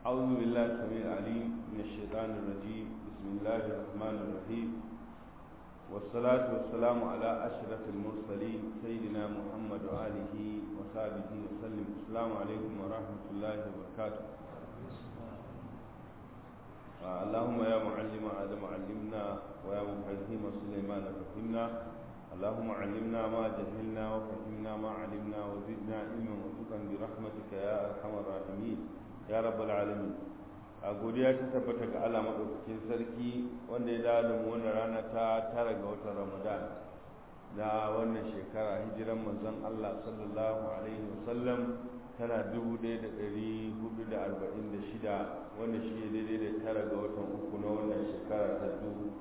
أعوذ بالله السميع العليم من الشيطان الرجيم بسم الله الرحمن الرحيم والصلاة والسلام على أشرف المرسلين سيدنا محمد وآله وصحبه وسلم السلام عليكم ورحمة الله وبركاته اللهم يا معلم آدم علمنا ويا مفهم سليمان فهمنا اللهم علمنا ما جهلنا وفهمنا ما علمنا وزدنا علما وفقا برحمتك يا أرحم الراحمين ya rabbal alamin a godiya ta tabbata ga Allah madaukakin sarki wanda ya dawo da mu wannan rana ta tara ga watan Ramadan na wannan shekara hijiran manzon Allah sallallahu alaihi wasallam tana 1446 wanda shi ne daidai da tara ga watan uku na wannan shekara ta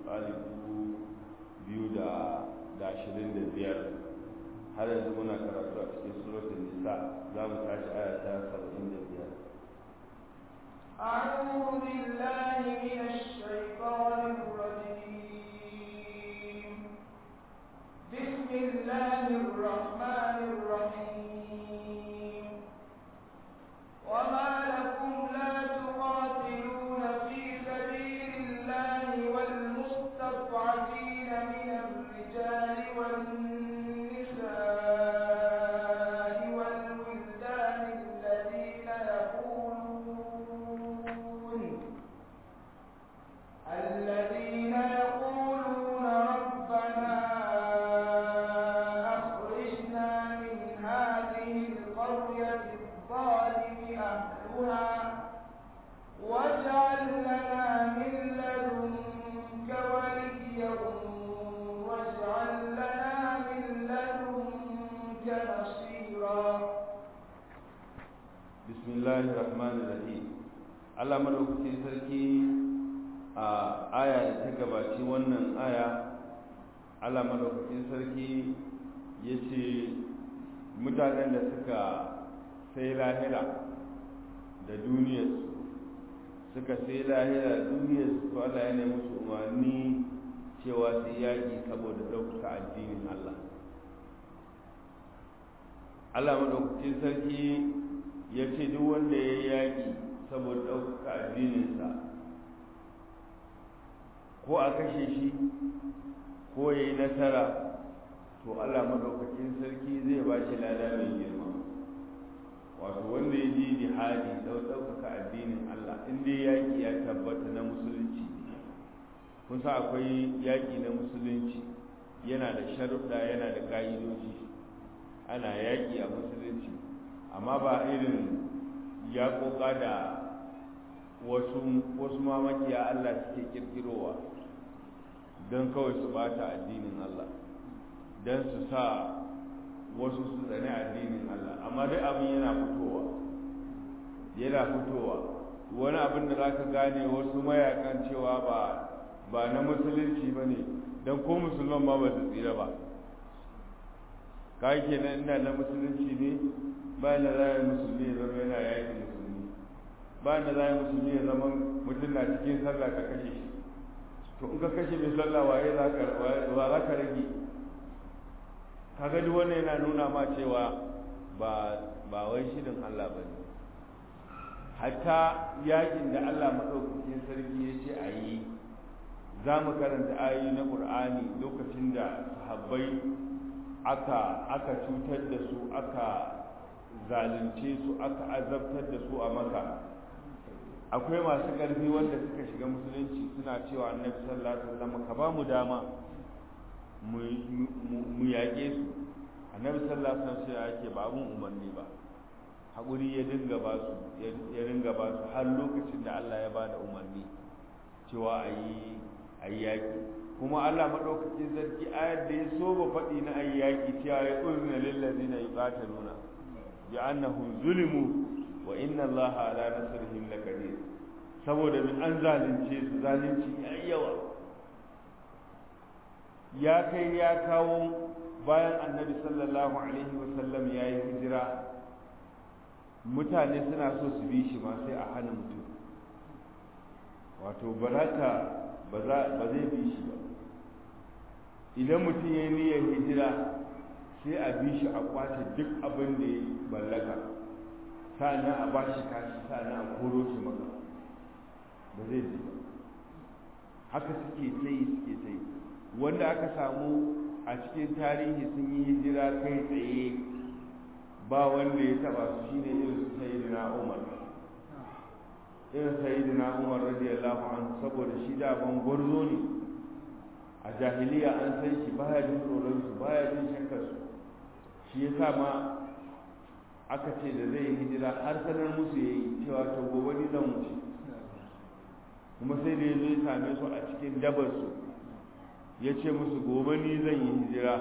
biyu da ashirin da biyar har yanzu muna karatu a cikin suratul nisa za mu tashi aya ta saba'in da biyar أعوذ بالله من الشيطان الرجيم بسم الله الرحمن الرحيم وما لكم لا تقاتلون في سبيل الله والمستضعفين من الرجال والنساء والولدان الذين يقولون الذين يقولون ربنا أخرجنا من هذه القرية الظالم أهلها واجعل لنا من لدنك وليا واجعل لنا من لدنك نصيرا بسم الله الرحمن الرحيم Allah madaukakin sarki a aya da ta gabaci wannan aya Allah madaukakin sarki ya ce mutanen da suka sai lahira da duniyarsu suka sai lahira da duniyarsu to Allah ya nemi musu umarni cewa sai yaƙi saboda ɗaukaka addinin Allah Allah madaukakin sarki ya ce duk wanda ya yaƙi saboda ɗaukaka addininsa ko a kashe shi ko ya yi nasara to Allah madaukakin sarki zai ba shi lada mai girma wato wanda ya ji jihadi don ɗaukaka addinin Allah in dai yaƙi ya tabbata na musulunci kun sa akwai yaƙi na musulunci yana da sharuɗa yana da ƙa'idoji ana yaƙi a musulunci amma ba irin yaƙoƙa da wasu wasu mamakiya Allah suke kirkirowa don kawai su bata addinin Allah don su sa wasu su tsane addinin Allah amma dai abin yana fitowa yana fitowa wani abin da za ka gane wasu mayakan cewa ba ba na musulunci ba ne don ko musulman ma ba su tsira ba ka kenan ina na musulunci ne bayan da za a yi musulmi ya zama yana yaƙi musulmi bayan da za a yi musulmi ya zama mutum na cikin sallah ka kashe shi to in ka kashe mai sallah waye za ka wa za ka rage ka ga duk wannan yana nuna ma cewa ba ba wai shirin Allah ba ne hatta yaƙin da Allah maɗaukakin sarki ya ce a yi za mu karanta ayoyi na ƙur'ani lokacin da sahabbai aka aka cutar da su aka zalunce su aka azabtar da su a maka akwai masu ƙarfi wanda suka shiga musulunci suna cewa annabi sallallahu alaihi wasallam ka ba mu dama mu yaƙe su annabi sallallahu alaihi wasallam sai yake ba mun umarni ba haƙuri ya dinga ba su ya dinga ba su har lokacin da Allah ya bada umarni cewa ayi ayi yaƙi kuma Allah madaukakin sarki ayar da ya so ba faɗi na ayi yaƙi cewa ya uzna lil ladina yuqataluna bi annahum zulimu wa inna allaha ala nasrihim laqadir saboda min an zalunce su zalunci yayi yawa ya kai ya kawo bayan annabi sallallahu alaihi wa sallam yayi hijira mutane suna so su bi shi ma sai a hana mutum wato baraka ba zai bi shi ba idan mutum ya yi niyyar hijira sai a bi shi a kwace duk abin da ya mallaka sa'annan a bashi kashi sa'annan a koro shi maka ba zai ji ba haka suke tsayi suke tsayi wanda aka samu a cikin tarihi sun yi hijira kai tsaye ba wanda ya taba su shine irin su sayyidina Umar irin sayyidina Umar radiyallahu anhu saboda shi da ban gwarzo ne a jahiliya an san shi baya jin tsoron su baya jin shakkar su shi yasa ma aka ce da zai hijira har sanar musu yayi cewa to gobe ni zan wuce kuma sai da ya zo ya same su a cikin dabar su ya ce musu gobe ni zan yi hijira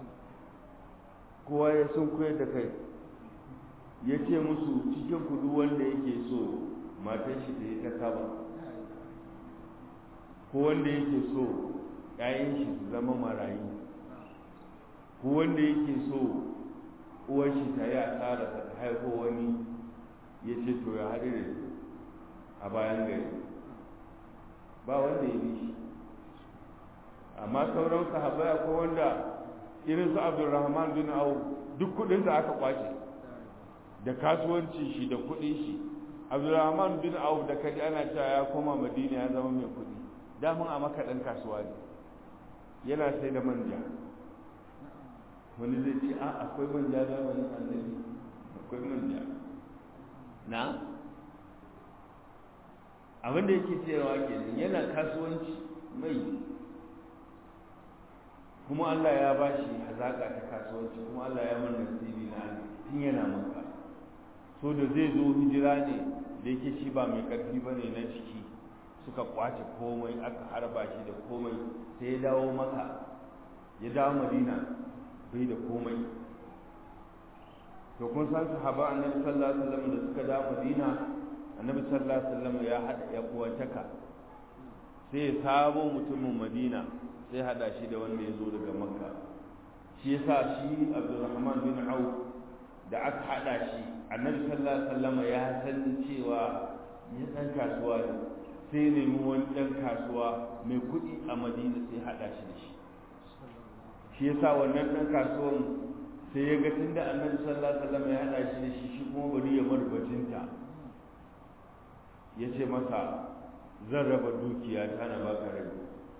kowa ya sun koyar da kai ya ce musu cikin kudu wanda yake so matan shi da ya ta saba ko wanda yake so ‘ya'yan shi su zama marayu ko wanda yake so uwar shi ta yi asara ta haifo wani ya ce to ya haɗu da a bayan gari ba wanda ya bi shi amma sauran sahabbai akwai wanda irin su abdulrahman bin au duk kudin da aka kwace da kasuwanci shi da kudin shi abdulrahman bin auf da kaji ana cewa ya koma madina ya zama mai kudi damun a maka dan kasuwa ne yana sai da manja wani zai ce a akwai manja zamanin annabi akwai manja na abin da yake cewa kenan yana kasuwanci mai kuma Allah ya ba shi hazaƙa ta kasuwanci kuma Allah ya mana nasibi na tun yana maka so da zai zo hijira ne da yake shi ba mai ƙarfi ba ne na ciki suka kwace komai aka harba shi da komai sai ya dawo maka ya dawo madina bai da komai to kun san sahaba annabi sallallahu alaihi wasallam da suka dawo madina annabi sallallahu alaihi wasallam ya hada ya kuwataka sai ya samo mutumin madina sai hada shi da wanda ya zo daga makka shi yasa shi abdurrahman bin auf da aka hada shi annabi sallallahu alaihi wasallam ya san cewa ya dan kasuwa ne sai nemi wani dan kasuwa mai kuɗi a madina sai hada shi da shi shi yasa wannan dan kasuwan sai ya ga tunda annabi sallallahu alaihi wasallam ya hada shi da shi shi kuma bari ya bar bajinta ya ce masa zan raba dukiya ta na baka rabi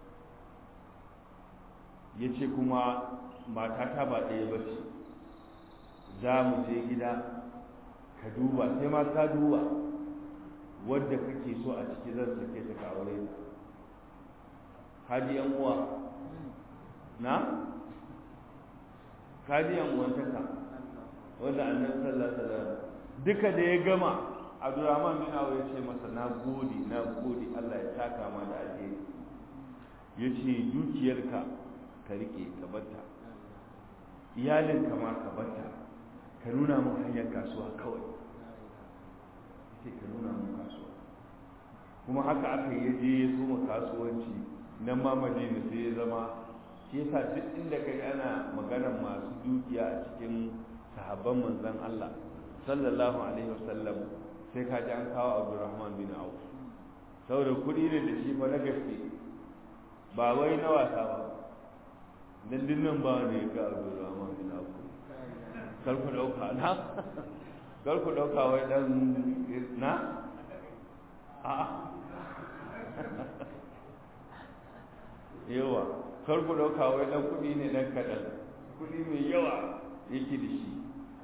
ya ce kuma matata ba ɗaya ba ce za mu je gida ka duba sai ma ka duba wadda kake so a ciki zan sake ta ka aure ta kaji yan uwa na kaji yan uwan taka wanda annabi sallallahu alaihi wasallam duka da ya gama Abdurrahman bin Awf ya ce masa na gode na gode Allah ya saka ma da alheri yace dukiyarka ka rike ka batta iyalinka ma ka batta ka nuna mun hanyar kasuwa kawai yace ka nuna mun kasuwa kuma haka aka yi je ya soma kasuwanci nan ma Madina sai ya zama shi yasa duk inda kai ana maganar masu dukiya a cikin sahabban manzon Allah sallallahu alaihi wasallam sai ka ji an kawo Abdurrahman bin Auf saboda kuɗi ne da shi fa na gaske ba wai na wasa ba dan dinnan ba ne ga Abdurrahman bin Auf kar ku dauka na kar ku dauka wai dan na a yawa kar ku dauka wai dan kuɗi ne dan kaɗan kuɗi mai yawa yake da shi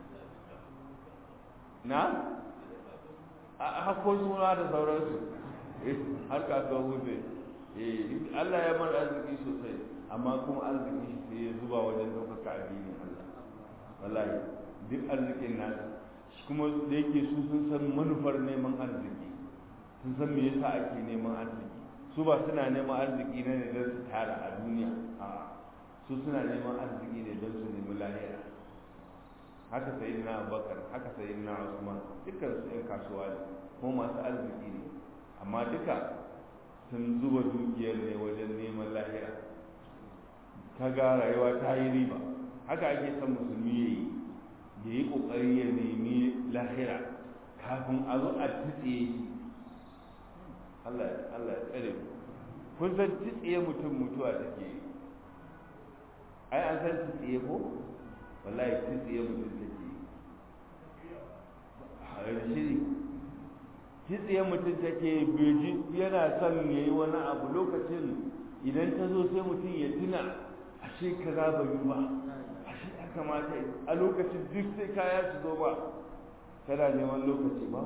na a hako suna da sauransu har kasuwa wuce Allah ya mara arziki sosai amma kuma arziki shi sai ya zuba wajen ɗaukaka addinin Allah wallahi duk arzikin nasa shi kuma da yake su sun san manufar neman arziki sun san me yasa ake neman arziki su ba suna neman arziki ne da don su tara a duniya a su suna neman arziki ne don su nemi lahira haka sai na abubakar haka sai na usman dukkan su yan kasuwa ne ko masu arziki ne amma duka sun zuba dukiyar ne wajen neman lahira kaga rayuwa ta yi riba haka ake son musulmi ya yi ya yi ƙoƙari ya nemi lahira kafin a zo a tsitsiye shi Allah ya tsare mu kun san tsitsiye mutum mutuwa take yi ai an san tsitsiye ko wallahi tsitsiye mutum take yi a shiri kitsiyar mutum take beji yana son ya yi wani abu lokacin idan ta zo sai mutum ya tuna ashe kaza ba yi ba ashe ya kamata a lokacin duk sai kaya su zo ba kana neman lokaci ba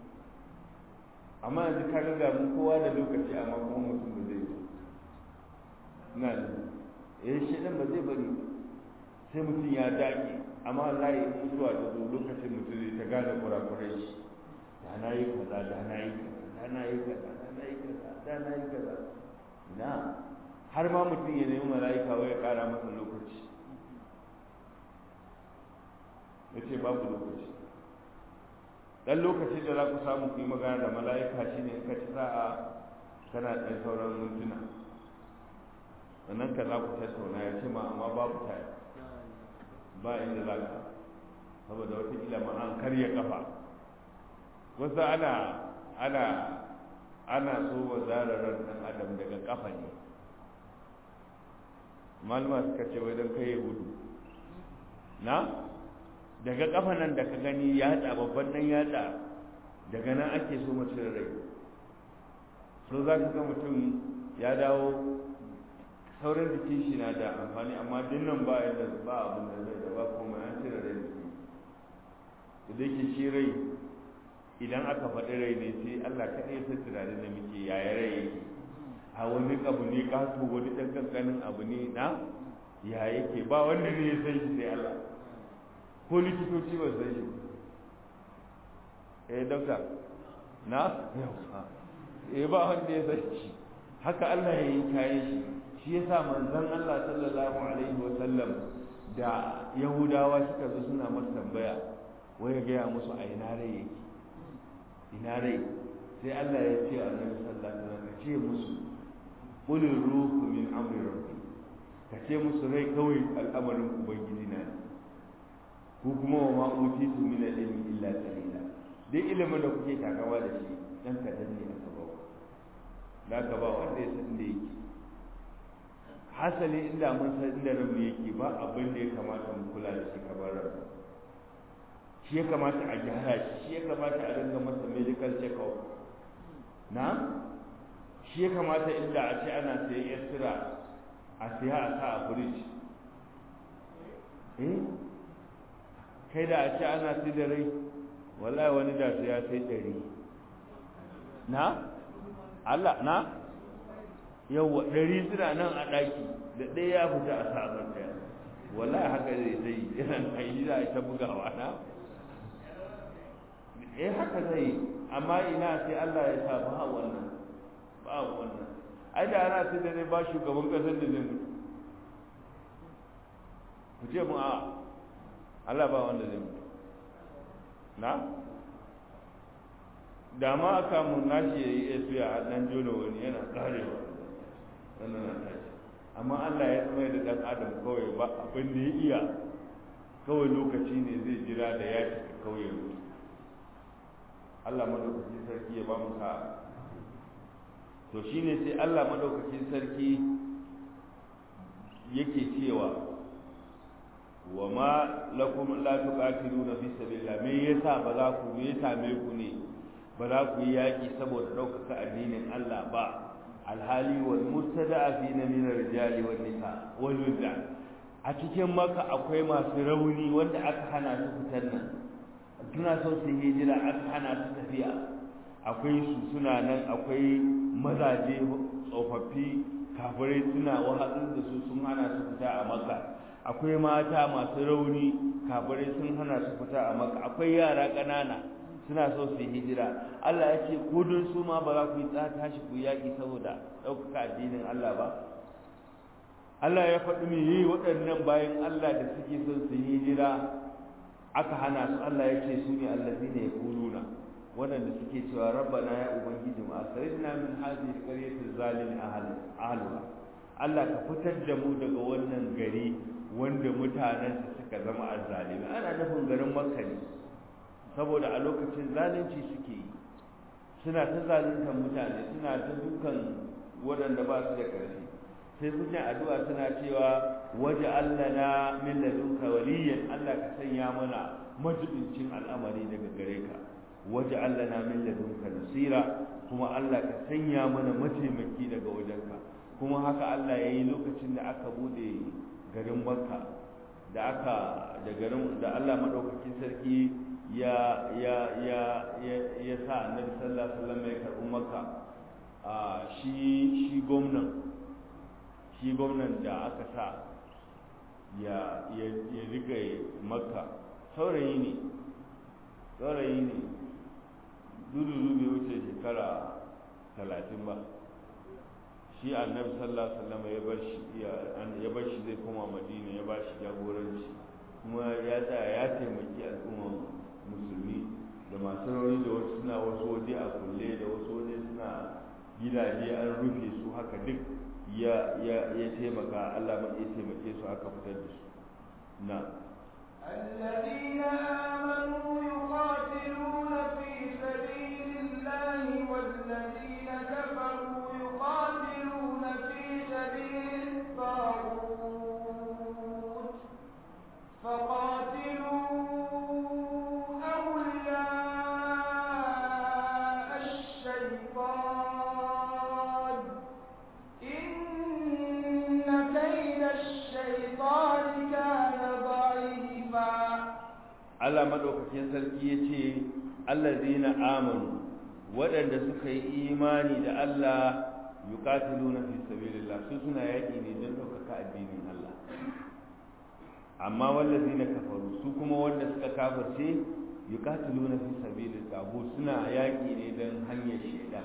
amma yanzu ka ga mu kowa da lokaci amma kuma mutum ba zai zo na da eh shi ba zai bari sai mutum ya dage amma Allah ya mutuwa da zo lokacin mutum zai ta gane kurakurai shi da na yi kaza da na yi kaza da na yi kaza da na yi kaza da na yi kaza na har ma mutum ya nemi mala'ika wai ya kara masa lokaci ya ce babu lokaci dan lokacin da za ku samu ku yi magana da mala'ika shine in ka ci sa'a kana ɗan sauran mintuna sannan ka za ku tattauna ya ce ma amma babu taya ba inda za ka saboda wata ilama an karya kafa wasu ana ana ana so wa zararar ɗan adam daga kafa ne malama suka ce wai don kai gudu na daga kafa nan da ka gani yatsa babban nan yatsa daga nan ake so mace rai so za ka ga mutum ya dawo sauran jikin shi na da amfani amma dinnan ba yadda ba abin da zai da ba kuma an cire rai jiki da yake shi rai idan aka faɗi rai ne sai Allah kaɗai ya san tunanin da muke yaya rai yake a wani abu ne kato wani ɗan kankanin abu ne na ya yake ba wanda ne ya san shi sai Allah ko likitoci ba san shi eh dauka na eh ba wanda ya san shi haka Allah ya yi kayan shi shi yasa manzon Allah sallallahu alaihi wa sallam da Yahudawa suka zo suna masa tambaya wai ya gaya musu a ina rai yake ina rai sai Allah ya ce annabi sallallahu alaihi wasallam ka ce musu qul ruhu min amri rabbi ka ce musu rai kawai al'amarin ubangiji na ne ko kuma wa ma utitu min al-ilmi illa qalila dai ilimin da kuke takawa da shi dan kadan ne aka ba da ka ba wanda ya san da yake hasali inda mun san inda rabu yake ba abin da ya kamata mu kula da shi kamar rabu shi ya kamata a gyara shi shi ya kamata a dinga masa medical check-up na shi ya kamata inda a ce ana sayan yastira a siya a sa a fridge eh kai da a ce ana sai da rai wallahi wani da su ya sai ɗari na Allah na yawwa ɗari suna nan a ɗaki da ɗaya ya fita a sabon ɗaya wallahi haka zai sai yana kai za a ta bugawa na eh haka zai amma ina sai Allah ya sa ba wannan ba wannan ai da ana sai da ne ba shugaban kasar da zai mutu ku ce mu a Allah ba wanda zai mutu na da ma aka mun nashi ya yi esuya a ɗan jona wani yana ƙarewa sannan na tashi amma Allah ya tsamai da ɗan adam kawai ba abin da ya iya kawai lokaci ne zai jira da ya cika kawai ya mutu Allah madaukakin sarki ya ba mu sa'a to shine sai Allah madaukakin sarki yake cewa wa ma lakum la tuqatiluna fi sabilillah me yasa ba za ku me same ku ne ba za ku yi yaki saboda ɗaukaka addinin Allah ba alhali wal mustada'afina min ar-rijali wan nisa wal wildan a cikin maka akwai masu rauni wanda aka hana su fitar nan suna so su hijira aka hana su tafiya akwai su suna nan akwai mazaje tsofaffi kafirai suna wahalar da su sun hana su fita a maka akwai mata masu rauni kafirai sun hana su fita a maka akwai yara ƙanana suna so su hijira Allah ya ce ko don su ma ba za ku yi tashi ku yaƙi saboda ɗaukaka addinin Allah ba Allah ya faɗi me yi waɗannan bayan Allah da suke son su hijira aka hana su Allah ya ce su ne allazina yaquluna waɗanda suke cewa rabbana ya ubangiji mu akhrijna min hadhihi alqaryati zalimi ahliha Allah ka fitar da mu daga wannan gari wanda mutanen su suka zama azzalimi ana nufin garin Makka ne saboda a lokacin zalunci suke yi suna ta zaluntar mutane suna ta dukan waɗanda ba su da ƙarfi sai sun yi addu'a suna cewa waje Allah na min ladunka waliyan Allah ka sanya mana majibincin al'amari daga gare ka waj'al lana min ladunka nasira kuma Allah ka sanya mana mataimaki daga wajenka kuma haka Allah ya yi lokacin da aka bude garin Makka da aka da garin da Allah madaukakin sarki ya ya ya ya, ya sa Annabi sallallahu alaihi wasallam ya karbi Makka a shi shi gwamnan shi gwamnan da aka sa ya ya ya rike Makka saurayi ne saurayi ne dudu bai wuce shekara talatin ba shi annabi sallallahu alaihi wasallam ya bar shi ya bar shi zai koma madina ya ba shi jagoranci kuma ya tsaya ya taimaki al'umma musulmi da masu rauni da wasu suna wasu waje a kulle da wasu waje suna gidaje an rufe su haka duk ya ya ya taimaka Allah ma ya taimake su aka fitar da su na الذين آمنوا يقاتلون في سبيل الله والذين كفروا يقاتلون في سبيل الطاغوت فقاتلوا أولياء الشيطان إن كيد الشيطان كان ضعيفا Allah madaukakin sarki ya ce allazina amanu waɗanda suka yi imani da Allah yuqatiluna fi sabilillah su suna yaƙi ne don ɗaukaka addinin Allah amma wallazina kafaru su kuma wanda suka kafirce yuqatiluna fi sabilil tagut suna yaƙi ne don hanyar shaidan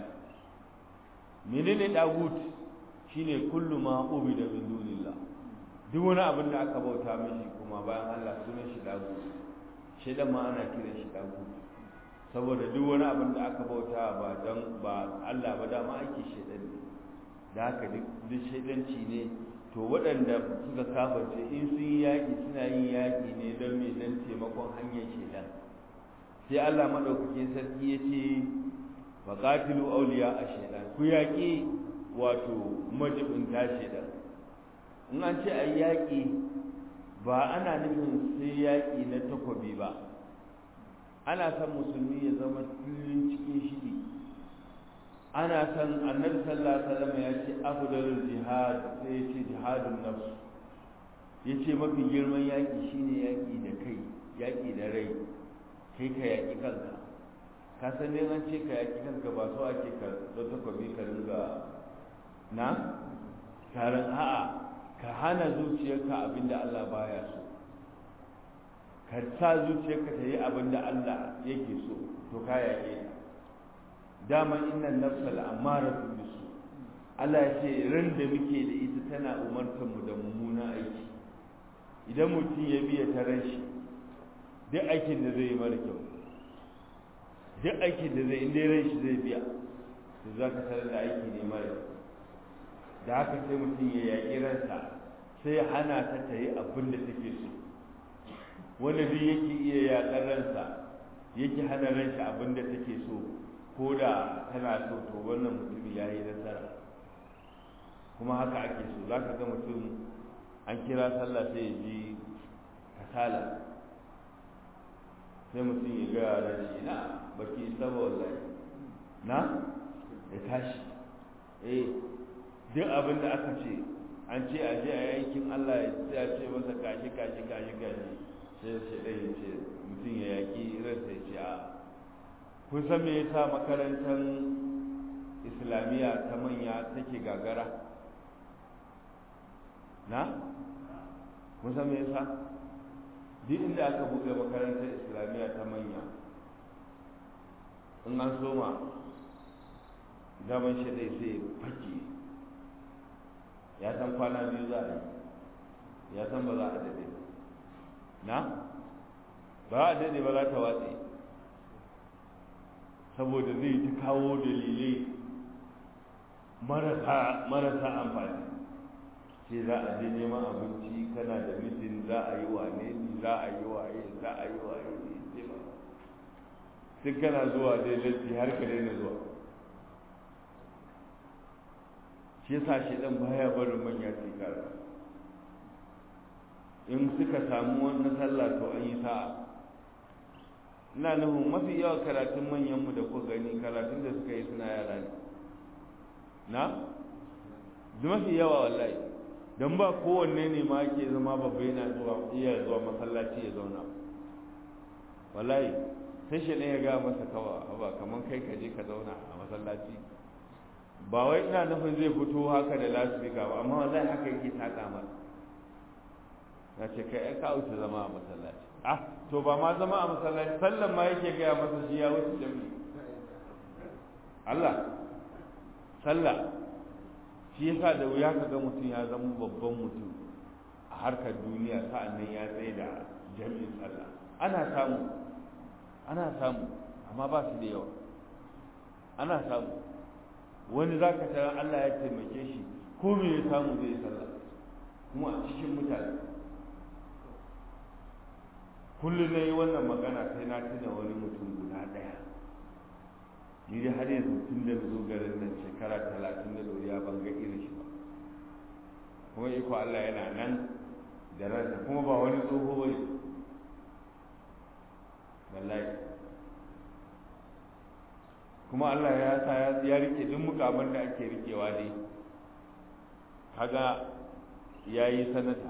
menene tagut shine kullu ma ubida min dunillah duk wani abin da aka bauta mishi kuma bayan Allah sunan shi tagut shaidan ma ana kiran shi tagut saboda duk wani abin da aka bauta ba don ba Allah ba dama ake shaidan ne da haka duk shaidanci ne to waɗanda suka kafarce in sun yi yaƙi suna yin yaƙi ne don mai don taimakon hanyar shaidan sai Allah maɗaukakin sarki ya ce wa qatilu awliya a shaidan ku yaƙi wato majibinta shaidan in an ce a yaƙi ba ana nufin sai yaƙi na takobi ba ana son musulmi ya zama kullum cikin shiri ana son annabi sallallahu alaihi wasallam ya ce afdalul jihad sai ya ce jihadun nafs ya ce mafi girman yaƙi shine yaƙi da kai yaƙi da rai kai ka yaƙi kanka ka san ne an ce ka yaƙi kanka ba so ake ka da takobi ka ringa na taron a'a ka hana zuciyarka abinda Allah baya so ka sa zuciyarka ta yi abinda Allah yake so to ka yaƙe ta dama inna nafsa al'amaratu bisu Allah ya ce ran da muke da ita tana umartar mu da mummuna aiki idan mutum ya biya ta ran shi duk aikin da zai yi mara kyau duk aikin da zai inda ran shi zai biya to za ka tarar da aiki ne mara kyau da haka sai mutum ya yaƙi ransa sai hana ta ta yi abin da take so wanda duk yake iya yaƙar ransa yake hana ransa abin da take so ko da tana so to wannan mutum ya yi nasara kuma haka ake so za ka ga mutum an kira sallah sai ya ji kasala sai mutum ya ga yaran shi na baki saba wallahi na ya tashi eh duk abin da aka ce an ce a je a yankin Allah ya ce masa kashi kashi kashi kashi sai sai dai ya ce mutum ya yaki ransa ya ce a kun san me yasa makarantar islamiyya ta manya take gagara na kun san me yasa duk inda aka buɗe makarantar islamiyya ta manya in an soma daman shi dai sai fake ya san kwana biyu za a yi ya san ba za a daɗe na ba a daɗe ba za ta watse saboda zai ta kawo dalilai marasa amfani sai za a je neman abinci kana da mitin za a yi wane ne za a yi waye za a yi waye ne sai ba duk kana zuwa dai latti har ka daina zuwa shi yasa shi dan baya barin manya su kara in suka samu wannan sallah to an yi sa'a ina nufin mafi yawa karatun manyanmu da ku gani karatun da suka yi suna yara ne na da mafi yawa wallahi don ba kowanne ne ma ke zama babba yana zuwa iya zuwa masallaci ya zauna wallahi sai shi ne ya ga masa kawa ba kamar kai ka je ka zauna a masallaci ba wai ina nufin zai fito haka da lasifika ba amma wallahi haka yake taka masa na ce kai ai ka wuce zama a masallaci ah to ba ma zama a masallaci sallan ma yake gaya masa shi ya wuce jami Allah sallah shi yasa da wuya ka ga mutum ya zama babban mutum a harkar duniya sa'annan ya tsaye da jami'in sallah ana samu ana samu amma ba su da yawa ana samu wani za ka tara Allah ya taimake shi ko me ya samu zai sallah kuma a cikin mutane kullum na yi wannan magana sai na tuna wani mutum guda ɗaya ni dai har yanzu tun da zo garin nan shekara talatin da doriya ban ga irin shi ba kuma iko Allah yana nan da ransa kuma ba wani tsoho ba ne wallahi kuma Allah ya sa ya rike duk mukaman da ake rikewa dai kaga ya yi sanata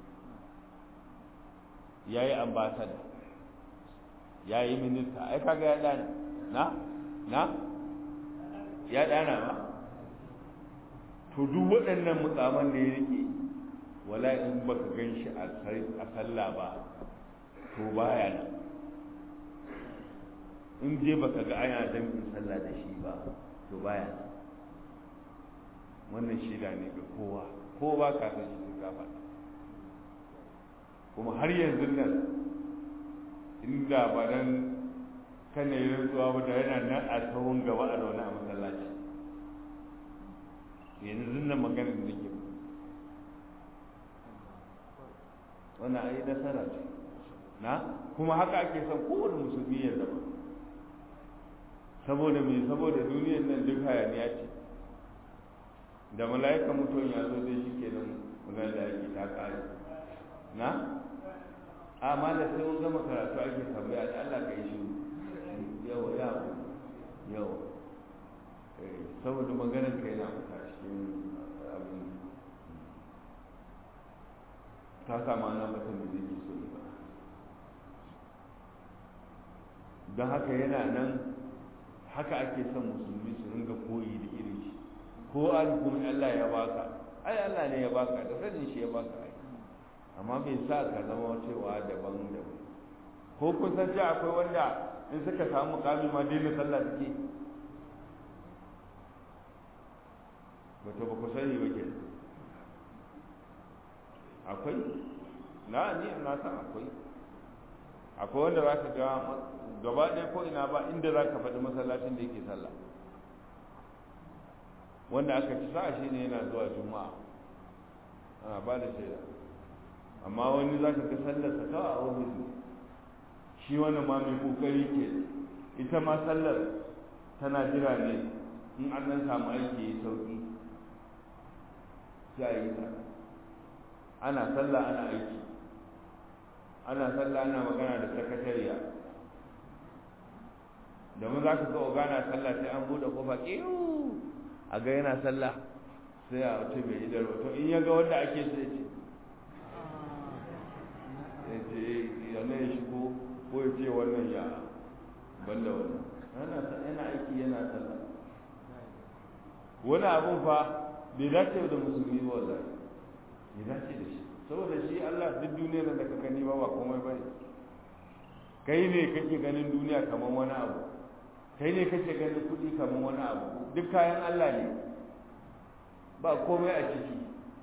ya yi ambasada ya yi minista ai kaga ya dana na na ya dana ba to duk waɗannan mukaman da ya rike wala in baka gan shi a sallah ba to baya nan in je baka ga ana jami'in sallah da shi ba to baya nan wannan shida ne ga kowa ko ba ka san shi ka faɗa kuma har yanzu nan inda ba nan kan yi rantsuwa ba da yana nan a tsawon gaba a zaune a masallaci yanzu nan maganar da nake wannan ayi nasara ce na kuma haka ake son kowane musulmi ya zama saboda me saboda duniyar nan duk hayaniya ce da mala'ika mutum ya zo dai shi kenan magana da ake ta kare na amma da sai mun gama karatu ake tambaya da Allah ka yi shi yawa yawa yawa saboda maganar ka yana fita cikin abin ta sama nan mutum da zai so ba don haka yana nan haka ake son musulmi su ringa koyi da irin shi ko an kuma Allah ya baka ai Allah ne ya baka da sanin shi ya baka ai amma bai sa ka zama cewa daban daban ko kun san cewa akwai wanda in suka samu mukami ma daina sallah suke wato ba ku sani ba ke akwai na ni na san akwai akwai wanda za ka ga gaba ɗaya ko ina ba inda za ka faɗi masallacin da yake sallah wanda aka ci sa shi ne yana zuwa juma'a ana ba da shaida amma wani za ka ga sallarsa kawai a ofis ne shi wani ma mai kokari ke ita ma sallar tana jira ne in an nan samu aiki ya sauki sai a yi ta ana sallah ana aiki ana sallah ana magana da sakatariya domin za ka ga ogana sallah sai an buɗe kofa ƙiyu a ga yana sallah sai a wace mai idar to in ya ga wanda ake sai ce ya ce yana ya shigo ko ya ce wannan ya banda wannan yana aiki yana sallah wani abun fa bai dace da musulmi ba wallahi bai dace da shi saboda shi Allah duk duniyar da ka gani ba ba komai bane kai ne kake ganin duniya kamar wani abu kai ne kake ganin kuɗi kamar wani abu duk kayan Allah ne ba komai a ciki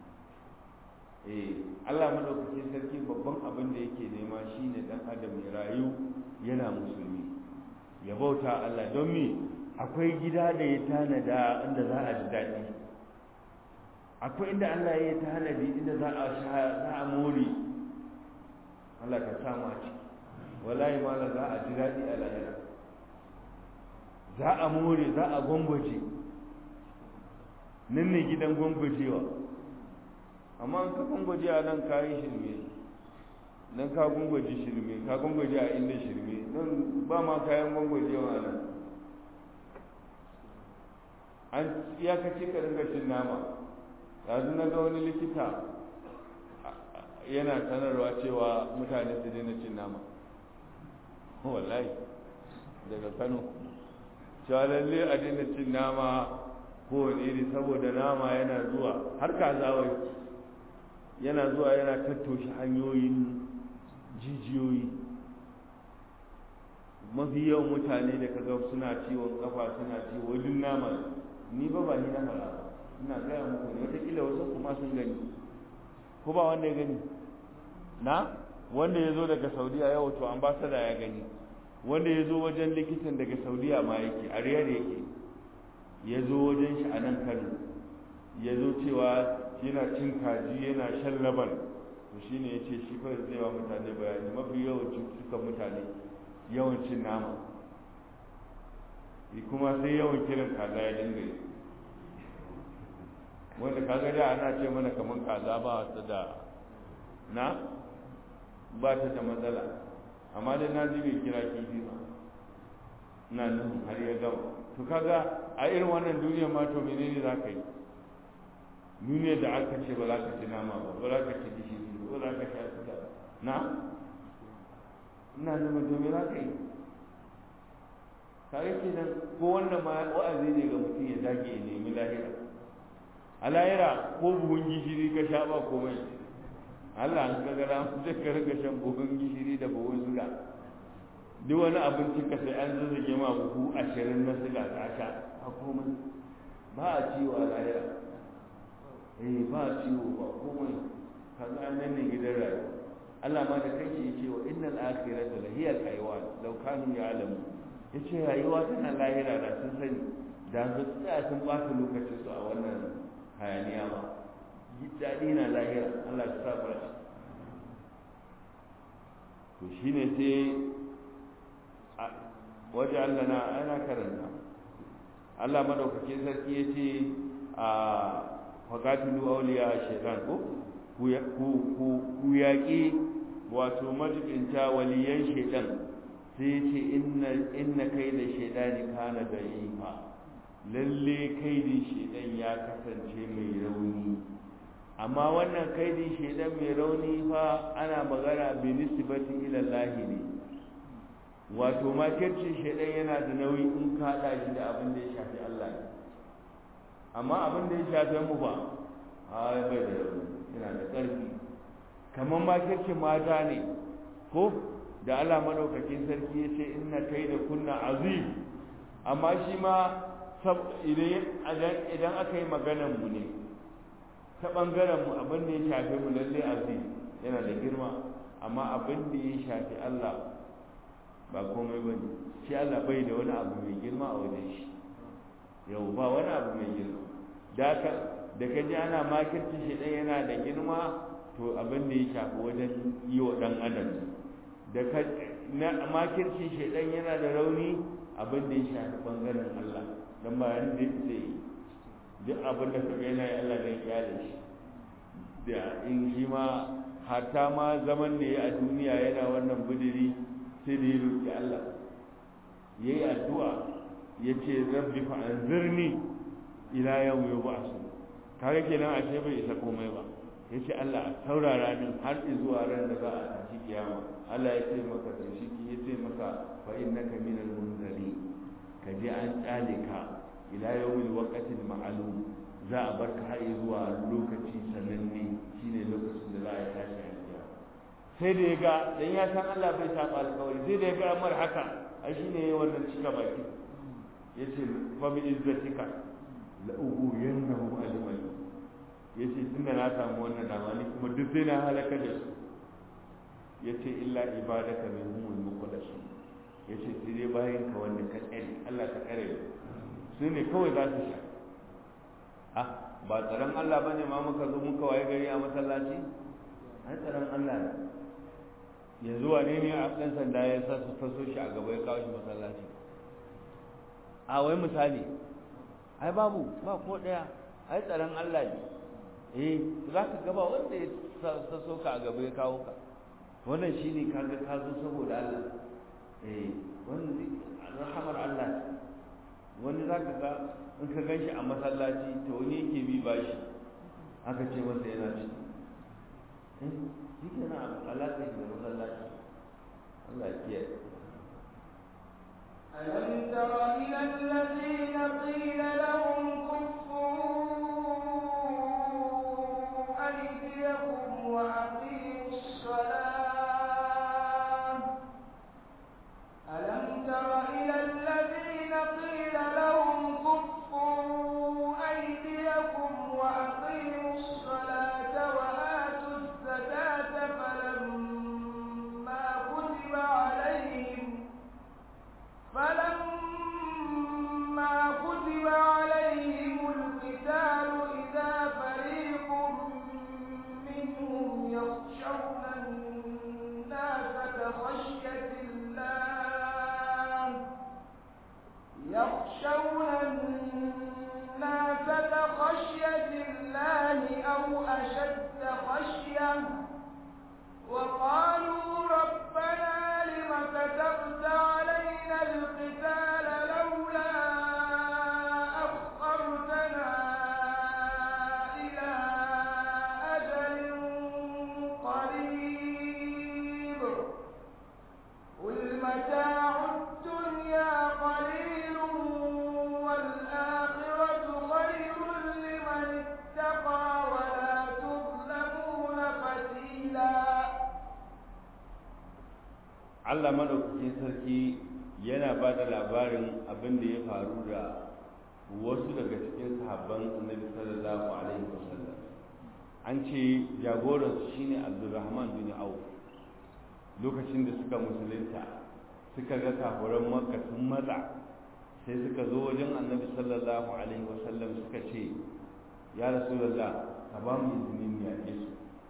eh Allah madaukakin sarki babban abin da yake nema shine dan adam ya rayu yana musulmi ya bauta Allah don me akwai gida da ya tanada inda za a ji daɗi akwai inda Allah ya tanadi inda za a sha za a more Allah ka samu a ciki wallahi mala za a ji daɗi a lahira za a more za a gwangwaje nan ne gidan gwangwajewa amma an ka gwangwaje a nan kayi shirme nan ka gungwaji shirme ka gungwaji a inda shirme nan ba ma kayan gungwaji wa nan an iyakaci ka ringa cin nama yanzu na ga wani likita yana sanarwa cewa mutane su daina cin nama wallahi daga kano cewa lalle a daina cin nama kowane iri saboda nama yana zuwa har kazawai yana zuwa yana tattoshe hanyoyin jijiyoyi mafi yawan mutane da kaga suna ciwon kafa suna ciwo wajen nama ni ba ba ni na fara ina gaya muku ne wataƙila wasu kuma sun gani ko ba wanda ya gani na wanda ya zo daga saudiya yau to ambasada ya gani wanda ya zo wajen likitan daga saudiya ma yake a riyar yake ya zo wajen shi a nan kano ya zo cewa yana cin kaji yana shan laban to shi ne ya ce shi kawai zai wa mutane bayani mafi yawan cututtukan mutane yawan cin nama kuma sai yawan kiran kaza ya dinga yi wanda kaga da ana ce mana kamar kaza ba ta da na ba ta da matsala amma dai na ji bai kira kifi ba na nan har ya gama to kaga a irin wannan duniyar ma to menene za ka yi duniyar da aka ce ba za ka ci nama ba ba za ka ci gishiri ba za ka sha suga na ina zama to me za ka yi kare kenan ko wannan ma wa'azi ne ga mutum ya dage ya nemi lahira a lahira ko buhun gishiri ka sha ba komai Allah an kaga da zai ka riga shan buhun gishiri da buhun suga duk wani abinci ka sai an zazzage ma buhu ashirin na suga ka sha a komai ba a ciwo a lahira eh ba a ciwo ba komai kaga an nan ne gidan rayuwa Allah ma da kai ya ce wa innal akhirata la hiya al-hayawan law kanu ya'lamu yace rayuwa tana lahira da sun sani da su tsaya sun ɓata lokacin su a wannan hayaniya ba daɗi na lahira Allah ta sa shi to shine sai waje Allah na ana karanta Allah madaukakin sarki ya ce a faƙatulu auliya shaitan ko ku yaƙi wato majibinta waliyan shaitan sai ya ce inna kai da shaitani kana da fa lalle kaidin shaitan ya kasance mai rauni amma wannan kaidin shaitan mai rauni fa ana magana bi nisbati ila Allah ne wato makircin shaitan yana da nauyi in ka hada shi da abin da ya shafi Allah ne amma abin da ya shafi mu ba a bai da rauni yana da ƙarfi kamar makircin mata ne ko da Allah madaukakin sarki ya ce inna kai da kunna azim amma shi ma idan aka yi maganan mu ne ta ɓangaren mu abin da ya shafi mu lalle azim yana da girma amma abin da ya shafi Allah ba komai ba ne shi Allah bai da wani abu mai girma a wajen shi yau ba wani abu mai girma da ka da ka ji ana makirci shi ɗan yana da girma to abin da ya shafi wajen yi wa ɗan adam da ka na makirci shi ɗan yana da rauni abin da ya shafi ɓangaren Allah don ba yanda zai fita yi duk abin da kaga yana yi Allah zai kyale shi da in shi ma hatta ma zaman da ya a duniya yana wannan budiri sai da ya roƙi Allah ya yi addu'a ya ce rabbi fa anzirni ila yau ya ba su kaga kenan a ce bai isa komai ba ya ce Allah a saurara min har zuwa ran da za a tashi kiyama Allah ya ce maka to shi ya ce maka fa innaka minal munzari ka je an tsale ka ila yawmil waqtil ma'lum za a bar ka har zuwa lokaci sananne shine lokacin da za a tashi a kiyama sai da ya ga dan ya san Allah bai saba alƙawari sai da ya ga mar haka ai shine wannan cika baki yace fa bi izzatika la ughwiyannahum ajma'in yace tunda na samu wannan dama ni kuma duk sai na halaka da su yace illa ibadaka minhumul muqaddasin yace sai dai bayan ka wanda ka tsare Allah ka tsare su ne kawai za su sha ah ba tsaron Allah bane ma muka zo muka waye gari a masallaci ai tsaron Allah ne yanzu wane ne a ɗan sanda ya sa su taso shi a gaba ya kawo shi masallaci a wai misali ai babu ba ko ɗaya ai tsaron Allah ne eh za ka gaba wanda ya taso ka a gaba ya kawo ka wannan shine kaga ka zo saboda Allah eh wannan rahamar Allah wani zaka ga in ka ganshi a masallaci to wani yake bi bashi aka ce masa yana ci eh shi kenan alaƙa da masallaci Allah ya kiyaye ألم تر إلى الذين قيل لهم كفوا أيديكم وأقيموا الصلاة ألم تر إلى الذين قيل لهم كفوا أيديكم وأقيموا الصلاة وآتوا الزكاة فلما كتب عليهم فلما كتب عليهم القتال إذا فريق منهم يخشون الناس كخشية الله يخشون الناس كخشية الله أو أشد خشية وقالوا ربنا لم كتبت علينا القتال لولا أخرتنا إلى أجل قريب قل متاع الدنيا قليل والآخرة خير لمن اتقى ولا تظلمون فتيلا Allah madaukakin sarki yana ba da labarin abin da ya faru da wasu daga cikin sahabban annabi sallallahu alaihi wasallam an ce jagoransu shine abdurrahman bin auf lokacin da suka musulunta suka ga kafuran makka sun matsa sai suka zo wajen annabi sallallahu alaihi wasallam suka ce ya rasulullah ka ba mu izinin yaƙe su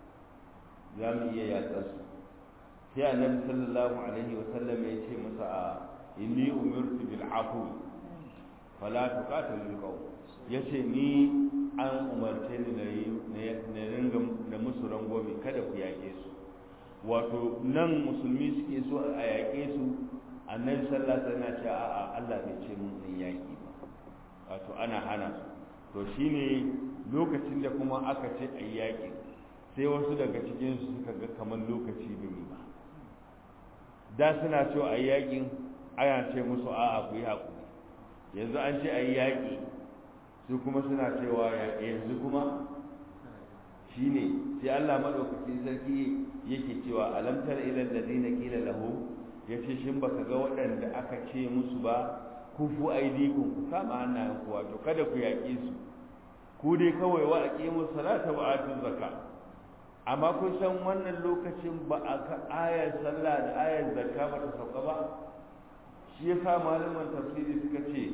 za mu iya yaƙa su sai annabi sallallahu alaihi wasallam ya ce masa a inni umirtu bil afwi fala tuqatilul qawm yace ni an umarce ni na yi na ringa da musu rangwame kada ku yaƙe su wato nan musulmi suke so a yaƙe su annabi sallallahu alaihi wasallam ce a'a Allah bai ce mun in yaƙi ba wato ana hana su to shine lokacin da kuma aka ce a yaƙi sai wasu daga cikin su suka ga kamar lokaci bai yi ba da suna so a yaƙin ana ce musu a'a ku yi haƙuri yanzu an ce a yi yaƙi su kuma suna cewa yanzu kuma shi ne sai Allah maɗaukacin sarki yake cewa alamtar ilal ladina qila lahu yace shin baka ga waɗanda aka ce musu ba kufu aidikum ku kama hannayen ku wato kada ku yaƙe su ku dai kawai wa aqimu salata wa atu zakka amma kun san wannan lokacin ba a ka ayar sallah da ayar zakka ba ta sauka ba shi yasa malaman tafsiri suka ce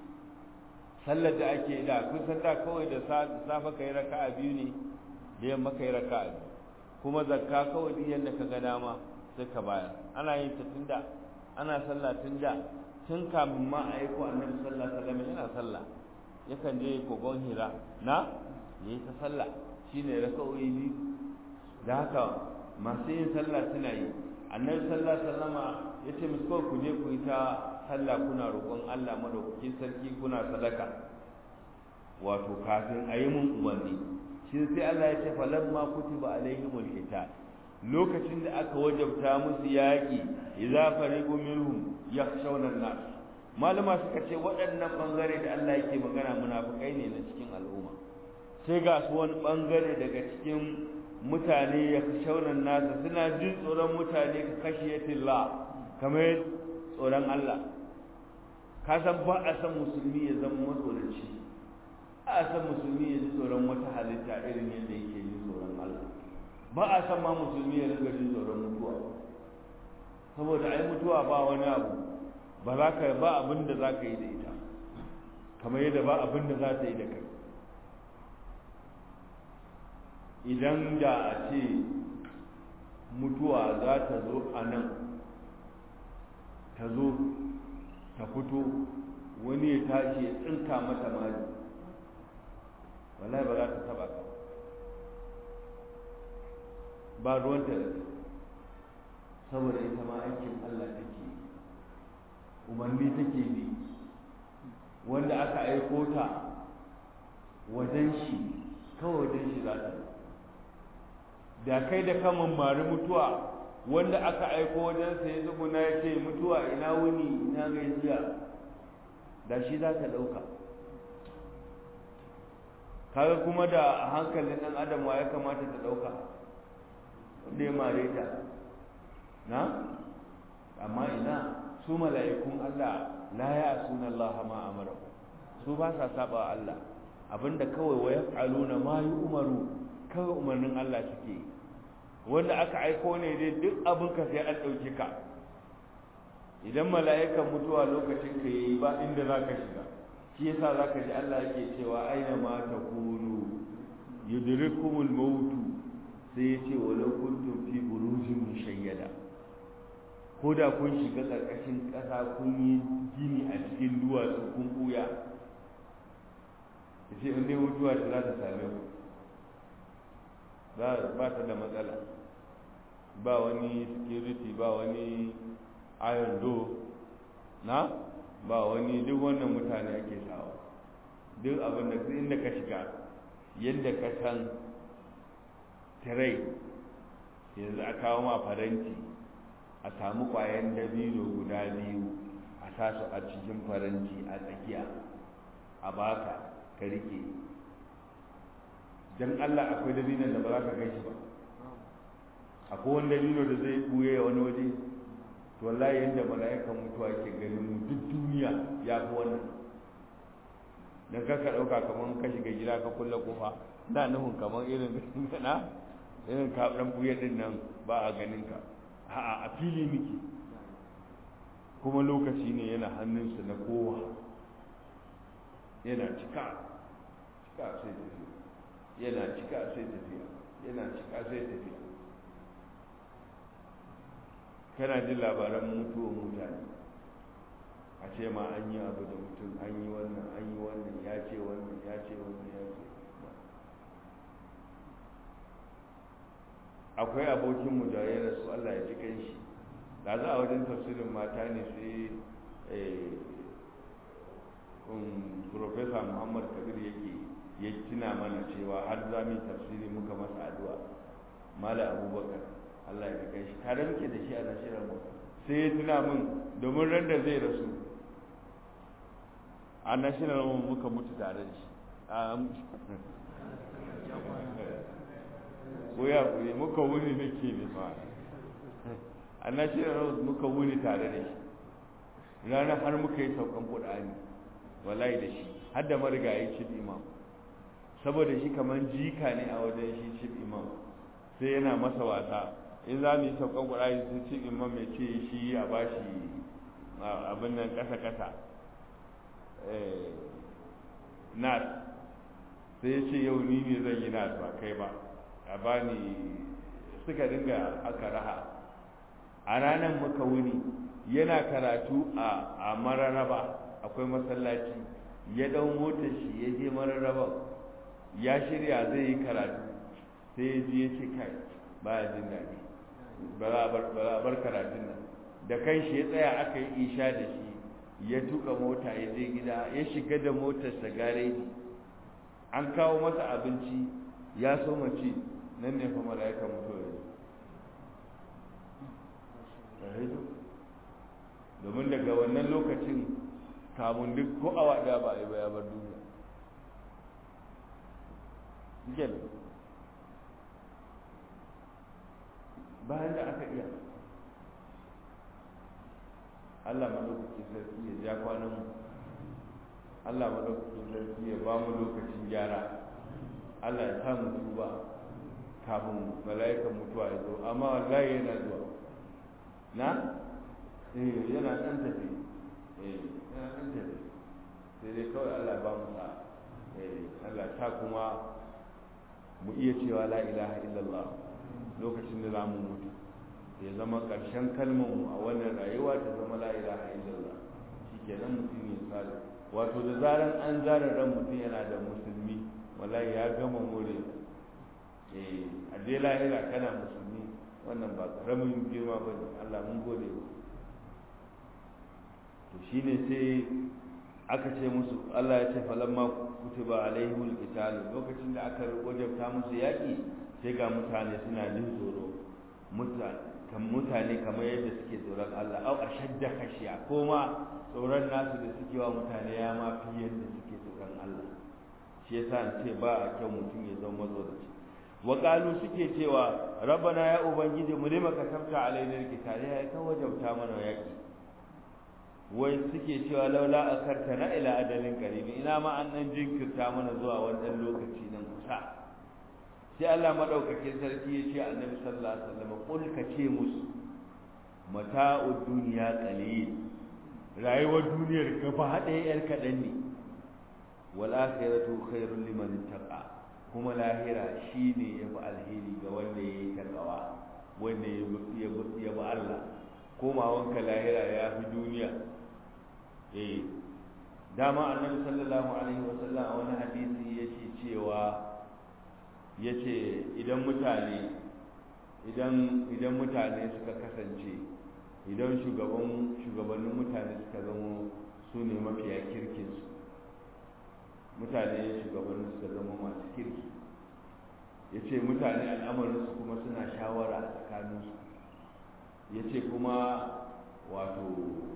sallar da ake da kun san da kawai da safa kai raka'a biyu ne da yamma kai raka'a biyu kuma zakka kawai duk yanda ka ga dama sai ka bayar ana yin ta tunda ana sallah tunda tun kamin ma a aiko annabi sallallahu alaihi wasallam yana sallah yakan je kogon hira na yayi ta sallah shine raka'o'i biyu da haka masu yin sallah suna yi annabi sallallahu alaihi wasallama yace musu kawai ku je ku yi ta sallah kuna roƙon Allah madaukakin sarki kuna sadaka wato kafin a yi mun umarni shi sai Allah ya ce falamma kutiba alaihimul qital lokacin da aka wajabta musu yaƙi idza fariqu minhum yakhshawna an-nas malama suka ce waɗannan bangare da Allah yake magana munafikai ne na cikin al'umma sai ga su wani bangare daga cikin mutane ya shaunan nasa suna jin tsoron mutane ka kashiyatillah kamar tsoron Allah ka san ba a san musulmi ya zama matsoraci ba a san musulmi ya ji tsoron wata halitta irin yadda yake jin tsoron Allah ba a san ma musulmi ya riga jin tsoron mutuwa saboda ai mutuwa ba wani abu ba za ka ba abin da za ka yi da ita kamar yadda ba abin da za ta yi da kai idan da a ce mutuwa za ta zo a nan ta zo ta fito wani ya tashi ya tsinka mata mali wallahi ba za ta taba ka ba ruwanta da saboda ita ma aikin Allah take umarni take bi wanda aka aiko ta wajen shi kawai wajen shi za ta da kai da kamun mari mutuwa wanda aka aiko wajen sa ya zuguna ya ce mutuwa ina wuni ina gajiya da shi za ta ɗauka kaga kuma da hankalin ɗan adam wa ya kamata ta ɗauka wanda ya mare ta na amma ina su mala'ikun Allah la ya suna Allah ma amara su ba sa saba Allah abinda kawai wa yaf'aluna ma umaru kawai umarnin Allah suke wanda aka aiko ne dai duk abin ka sai an ɗauke ka idan mala'ikan mutuwa lokacin ka yi ba inda za ka shiga shi yasa za ka ji Allah yake cewa aina ma ta kunu yudrikumul mautu sai ya ce walau kuntum fi burujin mushayyada ko da kun shiga ƙarƙashin ƙasa kun yi gini a cikin duwatsu kun ɓuya ya ce in dai mutuwa ta za ta same ku ba ta da matsala ba wani security ba wani iron door na ba wani duk wannan mutane ake sawa duk abin da inda ka shiga yadda ka san tirai yanzu a kawo ma faranti a samu kwayan dabino guda biyu a tasu a cikin faranti a tsakiya a baka ka rike don allah akwai dabinon da ba za ka kai shi ba akwai wani dabino da zai buye wani waje to wallahi yadda mala'ikan mutuwa ke ganin mu duk duniya ya fi wannan don kaka ɗauka kamar ka shiga gida ka kulle kofa da nufin kamar irin na irin ka ɗan buye ɗin nan ba a ganin ka a'a a fili miki kuma lokaci ne yana hannunsa na kowa yana cika cika sai tafiya yana cika sai tafiya yana cika sai tafiya kana jin labaran mutuwan mutane a ce ma an yi abu da mutum an yi wannan an yi wannan ya ce wannan ya ce wannan ya ce akwai abokinmu da ya rasu Allah ya ji kanshi da za a wajen tafsirin mata ne sai Profesa Muhammad Kabir yake ya tuna mana cewa har za mu yi tafsiri muka masa addu'a Mala Abubakar Allah ya kai shi tare muke da shi a nashirar mu sai ya tuna min domin ran da zai rasu a nashirar mu muka mutu tare da shi ko ya kuri muka wuni nake ne fa a nashirar mu muka wuni tare da shi ranar har muka yi saukan Qur'ani wallahi da shi har da marigayi chief imam saboda shi kamar jika ne a wajen shi chief imam sai yana masa wasa in za mu yi saukan ƙwararri sun ce imam mai ce shi a ba shi abin nan ƙasa-ƙasa nas sai ya ce yau ni ne zan yi nas ba kai ba a ba ni suka dinga aka raha a ranar muka wuni yana karatu a mararaba akwai masallaci ya ɗau motar shi ya je mararaban ya shirya zai yi karatu sai ya ji ya ce kai ba ya jin daɗi ba za a bar karatun nan da kan shi ya tsaya aka yi isha da shi ya tuka mota ya je gida ya shiga da motarsa gareji an kawo masa abinci ya so mace nan ne fa mala'ika mutuwa ya domin daga wannan lokacin kamun duk ko awa da ba a yi ba ya bar duniya bayan da aka iya Allah madaukakin sarki ya ja kwanan mu Allah madaukakin sarki ya ba mu lokacin gyara Allah ya sa mu tuba kafin mala'ikan mutuwa ya zo amma wallahi yana zuwa na eh yana dan tafi eh yana dan tafi sai dai kawai Allah ya ba mu sa eh Allah ta kuma mu iya cewa la ilaha illallah lokacin da za mu mutu ya zama ƙarshen kalmarmu a wannan rayuwa ta zama la ilaha illallah shikenan mutum ya tsara wato da zaran an zara ran mutum yana da musulmi wallahi ya gama more eh a dai lahira kana musulmi wannan ba karamin girma ba ne Allah mun gode to shine sai aka ce musu Allah ya ce falamma kutiba alaihimul qital lokacin da aka wajabta musu yaki sai ga mutane suna jin tsoro kan mutane kamar yadda suke tsoron Allah au ashadda khashiya ko ma tsoron nasu da suke wa mutane ya ma fi yadda suke tsoron Allah shi yasa an ce ba a kyau mutum ya zama mazoraci wa qalu suke cewa rabbana ya ubangiji mu lima katabta alaina alqital ya ka wajabta mana yaki wai suke cewa laula akartana ila adalin qaribi ina ma an nan jinkirta mana zuwa wannan lokaci nan kusa sai Allah madaukakin sarki ya ce annabi sallallahu alaihi wasallam kul ka ce musu mata'ud dunya qalil rayuwar duniyar gaba ɗaya yar kaɗan ne wal akhiratu khairul liman ittaqa kuma lahira shine yafi alheri ga wanda yayi takawa wanda ya ya bi Allah komawanka lahira ya fi duniya eh dama annabi sallallahu alaihi wasallam a wani hadisi yace cewa yace idan mutane idan idan mutane suka kasance idan shugaban shugabannin mutane suka zama su ne mafiya kirkin su mutane shugabannin suka zama masu kirki yace mutane al'amarin su kuma suna shawara a tsakaninsu yace kuma wato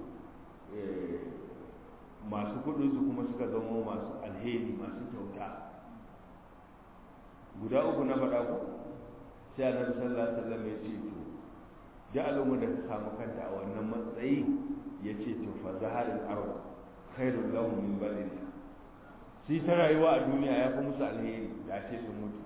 masu kudinsu kuma suka zama masu alheri masu kyauta guda uku na faɗa ku sai annabi sallallahu alaihi wasallam ya ce to da al'umma da ta samu kanta a wannan matsayi ya ce to fa zaharul ard khairul lahum min baladiha sai ta rayuwa a duniya ya fi musu alheri da ce sun mutu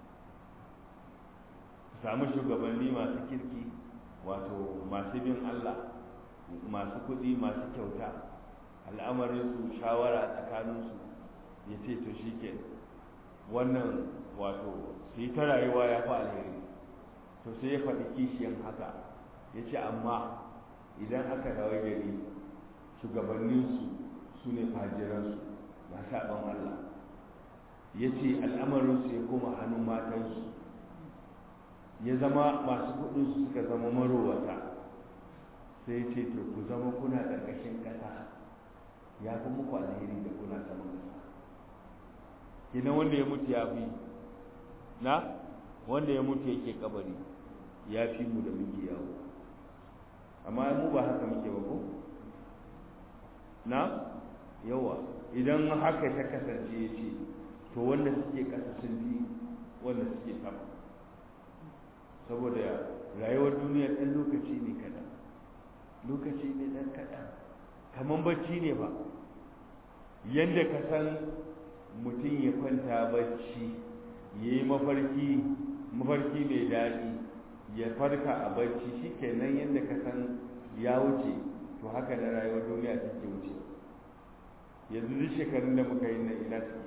su samu shugabanni masu kirki wato masu bin Allah masu kuɗi masu kyauta al'amarinsu shawara tsakaninsu ya ce to shi ke wannan wato su yi ta rayuwa ya fi alheri to sai ya faɗi kishiyan haka ya ce amma idan aka rawar gari shugabanninsu su ne fajiransu ba saɓon Allah ya ce al'amarinsu ya koma hannun matansu ya zama masu kuɗinsu suka zama marowata sai ce to ku zama kuna ƙarƙashin ƙasa ya fi muku alheri da kuna saman ƙasa kina wanda ya mutu ya fi na wanda ya mutu yake kabari ya fi mu da muke yawo amma mu ba haka muke ba ko na yawa idan haka ta kasance ya ce to wanda suke ƙasa sun fi wanda suke sama saboda rayuwar duniya ɗan lokaci ne kaɗan lokaci ne ɗan kaɗan kamar bacci ne ba yadda ka san mutum ya kwanta bacci ya yi mafarki mafarki mai daɗi ya farka a bacci shi kenan yadda ka san ya wuce to haka da rayuwar duniya take wuce yanzu duk shekarun da muka yi nan ina suke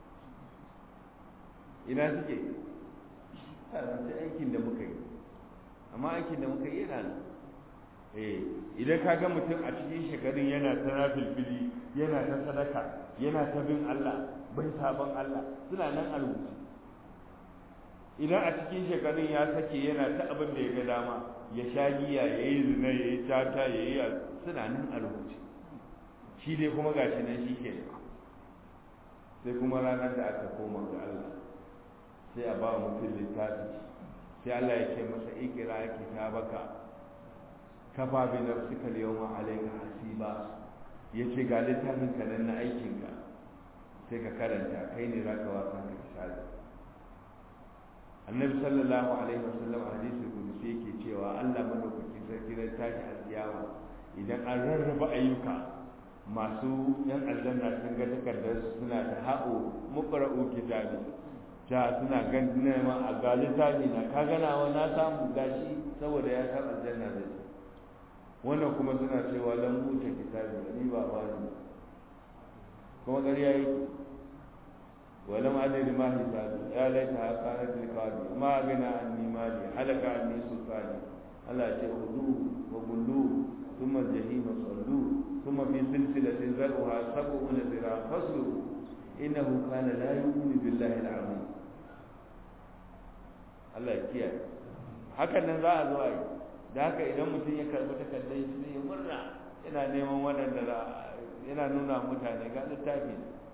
ina suke sai aikin da muka yi amma aikin da muka yi yana nan eh idan ka ga mutum a cikin shekarun yana ta filfili yana ta sadaka yana ta bin Allah bai sabon Allah suna nan a rubuce idan a cikin shekarun ya sake yana ta abin da ya ga dama ya sha giya ya yi zina ya yi tata ya yi suna nan a rubuce shi dai kuma gashi nan shi ke sai kuma ranar da aka koma ga Allah sai a ba mutum littafi sai Allah ya ce masa ikira kitabaka kafa bi nafsika al-yawma alayka hasiba yace ga littafin ka nan na aikin ka sai ka karanta kai ne zaka wa kanka hisabi annabi sallallahu alaihi wasallam a hadisi kudusi yake cewa Allah madaukakin sarki ran tashi alkiyama idan an rarraba ayyuka masu yan aljanna sun ga takardar suna ta haɓo muqra'u kitabi ta suna gan ma a ga littafi na ka gana wa na samu gashi saboda ya san aljanna da shi wannan kuma suna cewa lam buta kitabi ni ba ba ni kuma ƙarya yake ولم أدري ما حسابي يا ليتها كانت رقابي ما أغنى عني مالي هلك عني سلطاني ألا خذوه وغلوه ثم الجحيم صلوه ثم في سلسلة ذرعها سبعون ذراعا فاسلكوه إنه كان لا يؤمن بالله العظيم Allah ya kiyaye hakan nan za a zo a yi da haka idan mutum ya karbi takardar shi zai murna yana neman waɗanda yana nuna mutane ga littafi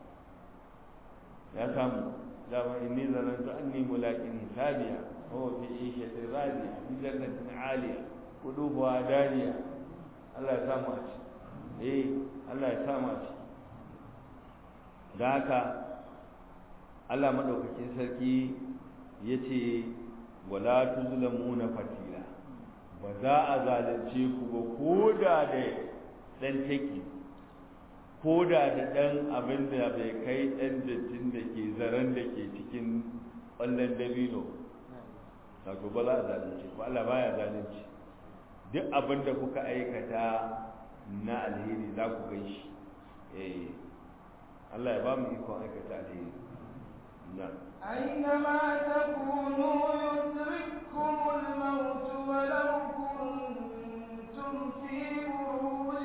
ya samu dama inni zanantu anni mulaqin hisabiya wa fi ishatin radiya fi jannatin aliya qudubuha daniya Allah ya samu a ci eh Allah ya samu a ci da haka Allah madaukakin sarki yace wala tuzlamuna fatila ba za a zalunce ku ba ko da da dan take ko da da dan abin da bai kai dan dattin da ke zaren da ke cikin ƙwallon dabino wato ba za a zalunce ku Allah baya zalunci duk abin da kuka aikata na alheri za ku gan shi eh Allah ya ba mu ikon aikata alheri na أينما تكونوا يدرككم الموت ولو كنتم في بروج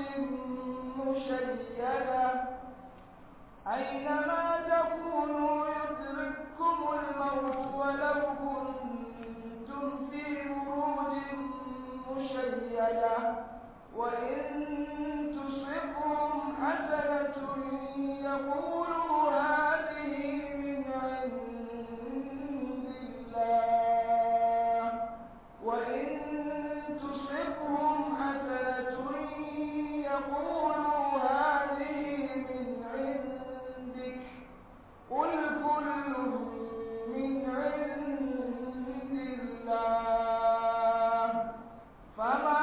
مشيدة أينما تكونوا يدرككم الموت ولو كنتم في بروج مشيدة وإن تصبهم حسنة يقولوا هذه من عند الله وإن تصبهم حسنة يقولوا هذه من عندك قل كل من عند الله فما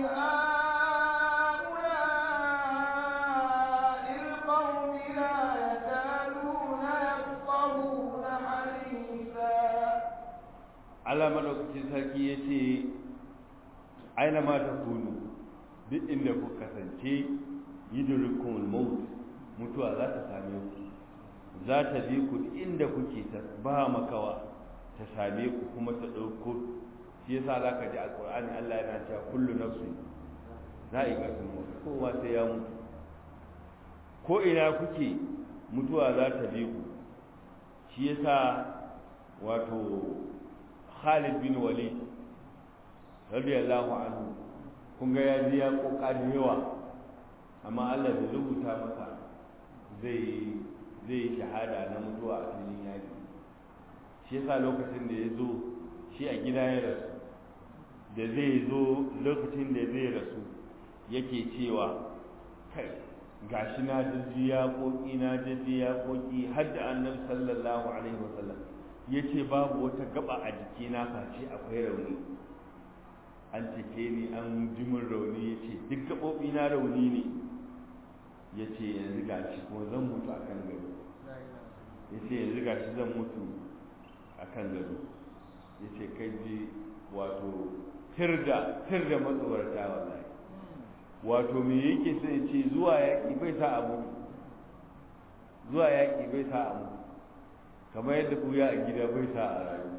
لهؤلاء القوم لا يكادون يفقهون حديثا Allah madaukakin sarki ya ce aina ma ta kunu duk inda ku kasance yidrukumul maut mutuwa za ta same ku za ta bi ku duk inda kuke ta ba makawa ta same ku kuma ta ɗauko shi yasa za ka ji alƙur'ani Allah yana cewa kullu nafsin za'iqatul maut kowa sai ya mutu ko ina kuke mutuwa za ta bi ku shi yasa wato Khalid bin Walid radiyallahu anhu kun ga ya ji ya kokari yawa amma Allah bai rubuta masa zai zai shahada na mutuwa a filin yaki shi yasa lokacin da ya zo shi a gida ya rasu da zai zo lokacin da zai rasu yake cewa kai gashi na jijji ya koki na jijji ya koki har da annabi sallallahu alaihi wasallam ya ce babu wata gaba a jikina face akwai rauni an cike ni an jimin rauni ya ce duk gaɓoɓi na rauni ne ya ce yanzu gashi kuma zan mutu a kan gado ya ce yanzu gashi zan mutu a kan gado ya ce kai ji wato tirda tirda matsawarta wallahi wato me yake sai ce zuwa yaƙi bai sa abu zuwa yaƙi bai sa abu kamar yadda buya a gida bai sa a rayu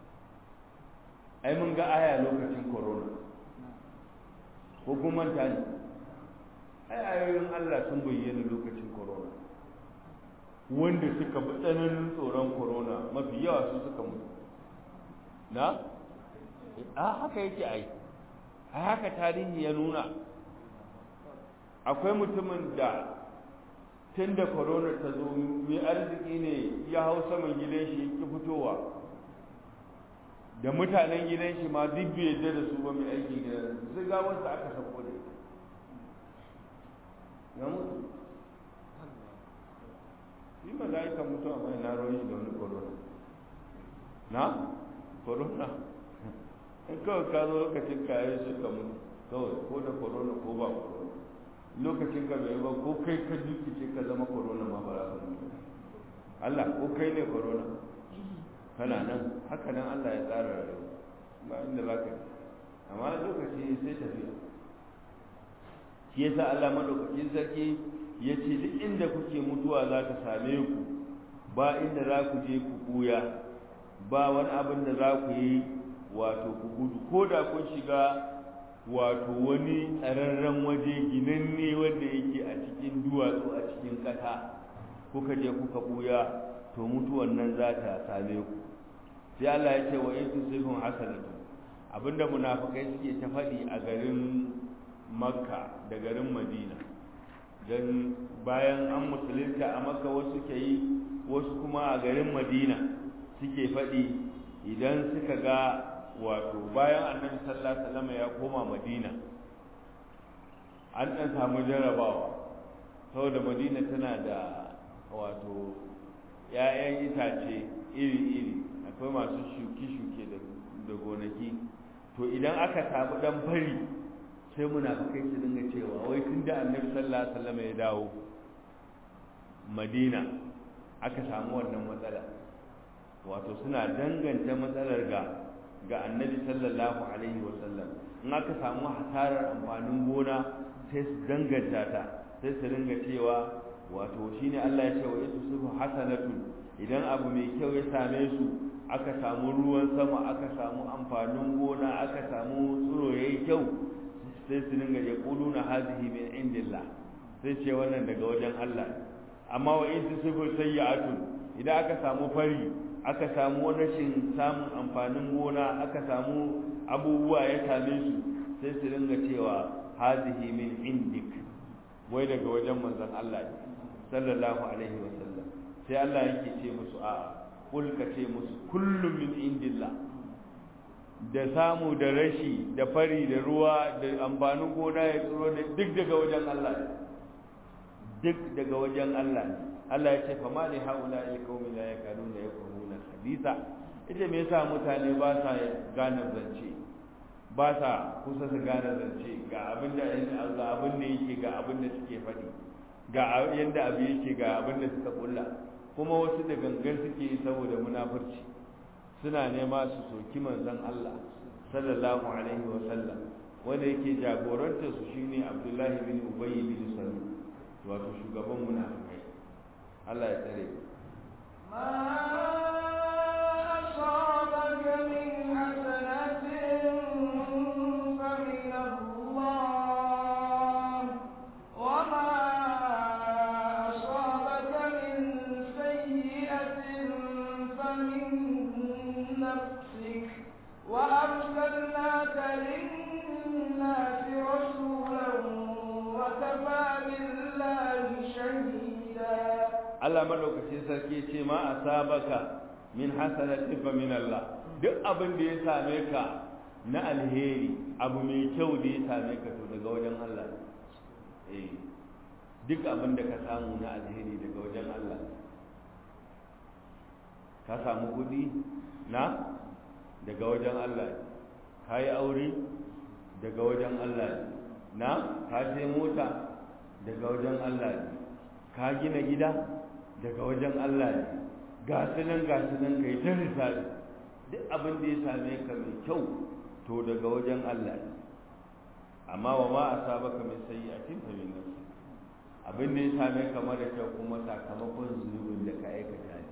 ai mun ga aya lokacin corona ko kuma ta ne ai ayoyin Allah sun bayyana lokacin corona wanda suka bi tsananin tsoron corona mafi yawa su suka mutu na a haka yake ai a haka tarihi ya nuna akwai mutumin da tun da corona ta zo mai arziki ne ya hau saman gidan shi ki fitowa da mutanen gidan shi ma duk bai yadda da su ba mai aiki gidan sai ga wanda aka sako da ita ya mutu shi mala'ika mutu amma na ruwan shi da wani corona na corona in kawai ka zo lokacin kayan suka mutu kawai ko da corona ko ba corona lokacin ka bai ba ko kai ka dukice ka zama corona ma ba za ka mutu Allah ko kai ne corona kana nan haka nan Allah ya tsara rayuwa ba inda za ka amma lokaci sai tafiya shi yasa Allah madaukakin sarki ya ce duk inda kuke mutuwa za ta same ku ba inda za ku je ku buya ba wani abin da za ku yi wato ku gudu ko da kun shiga wato wani tsararren waje ginanne wanda yake a cikin duwatsu a cikin ƙasa kuka je kuka buya to mutuwan nan za ta same ku sai Allah ya ce wa in tusibhum hasanatu abinda munafikai suke ta faɗi a garin makka da garin madina don bayan an musulunta a makka wasu ke yi wasu kuma a garin madina suke faɗi idan suka ga wato bayan annabi sallallahu alaihi wasallam ya koma madina an ɗan samu jarabawa saboda madina tana da wato ‘ya'yan itace iri-iri akwai masu shuke-shuke da gonaki to idan aka samu ɗan fari sai munafikai su dinga cewa wai tun da annabi sallallahu alaihi wasallam ya dawo madina aka samu wannan matsala wato suna danganta matsalar ga ga annabi sallallahu alaihi wasallam in aka samu hasarar amfanin gona sai su danganta ta sai su ringa cewa wato shine Allah ya ce wa yusufu hasanatun idan abu mai kyau ya same su aka samu ruwan sama aka samu amfanin gona aka samu tsiro yayi kyau sai su ringa ya quluna hadhihi min indillah sai ce wannan daga wajen Allah amma wa in tusibu sayyi'atun idan aka samu fari aka samu rashin samun amfanin gona aka samu abubuwa ya same su sai su ringa cewa hadhihi min indik wai daga wajen manzon Allah sallallahu alaihi wa sallam sai Allah yake ce musu a kul ka ce musu kullum min indillah da samu da rashi da fari da ruwa da amfanin gona ya tsoro da duk daga wajen Allah duk daga wajen Allah Allah ya ce fa ma li haula il qaumi la yakaduna yaquluna haditha ita me yasa mutane ba sa gane zance ba sa kusa su gane zance ga abin da ga abin da yake ga abin da suke faɗi ga yanda abu yake ga abin da suka kulla kuma wasu da gangan suke yi saboda munafurci suna nema su soki manzon Allah sallallahu alaihi wa sallam wanda yake jagorantar su shine Abdullahi bin Ubay bin Salul wato shugaban munafikai Allah ya tsare ما أصابك من حسنة فمن الله وما أصابك من سيئة فمن نفسك وأرسلناك للناس رسولا وكفى بالله شهيدا Allah madaukakin sarki ce ma asabaka min hasanatin fa min Allah duk abin da ya same ka na alheri abu mai kyau da ya same ka to daga wajen Allah eh duk abin da ka samu na alheri daga wajen Allah ka samu kudi na daga wajen Allah ka yi aure daga wajen Allah na ka sai mota daga wajen Allah ka gina gida daga wajen Allah ne ga su nan ga su nan kai ta risali duk abin da ya same ka mai kyau to daga wajen Allah ne amma wa ma asabaka min sayyi'atin fa min nafsi abin da ya same ka mara kyau kuma sakamakon zunubin da ka aikata ne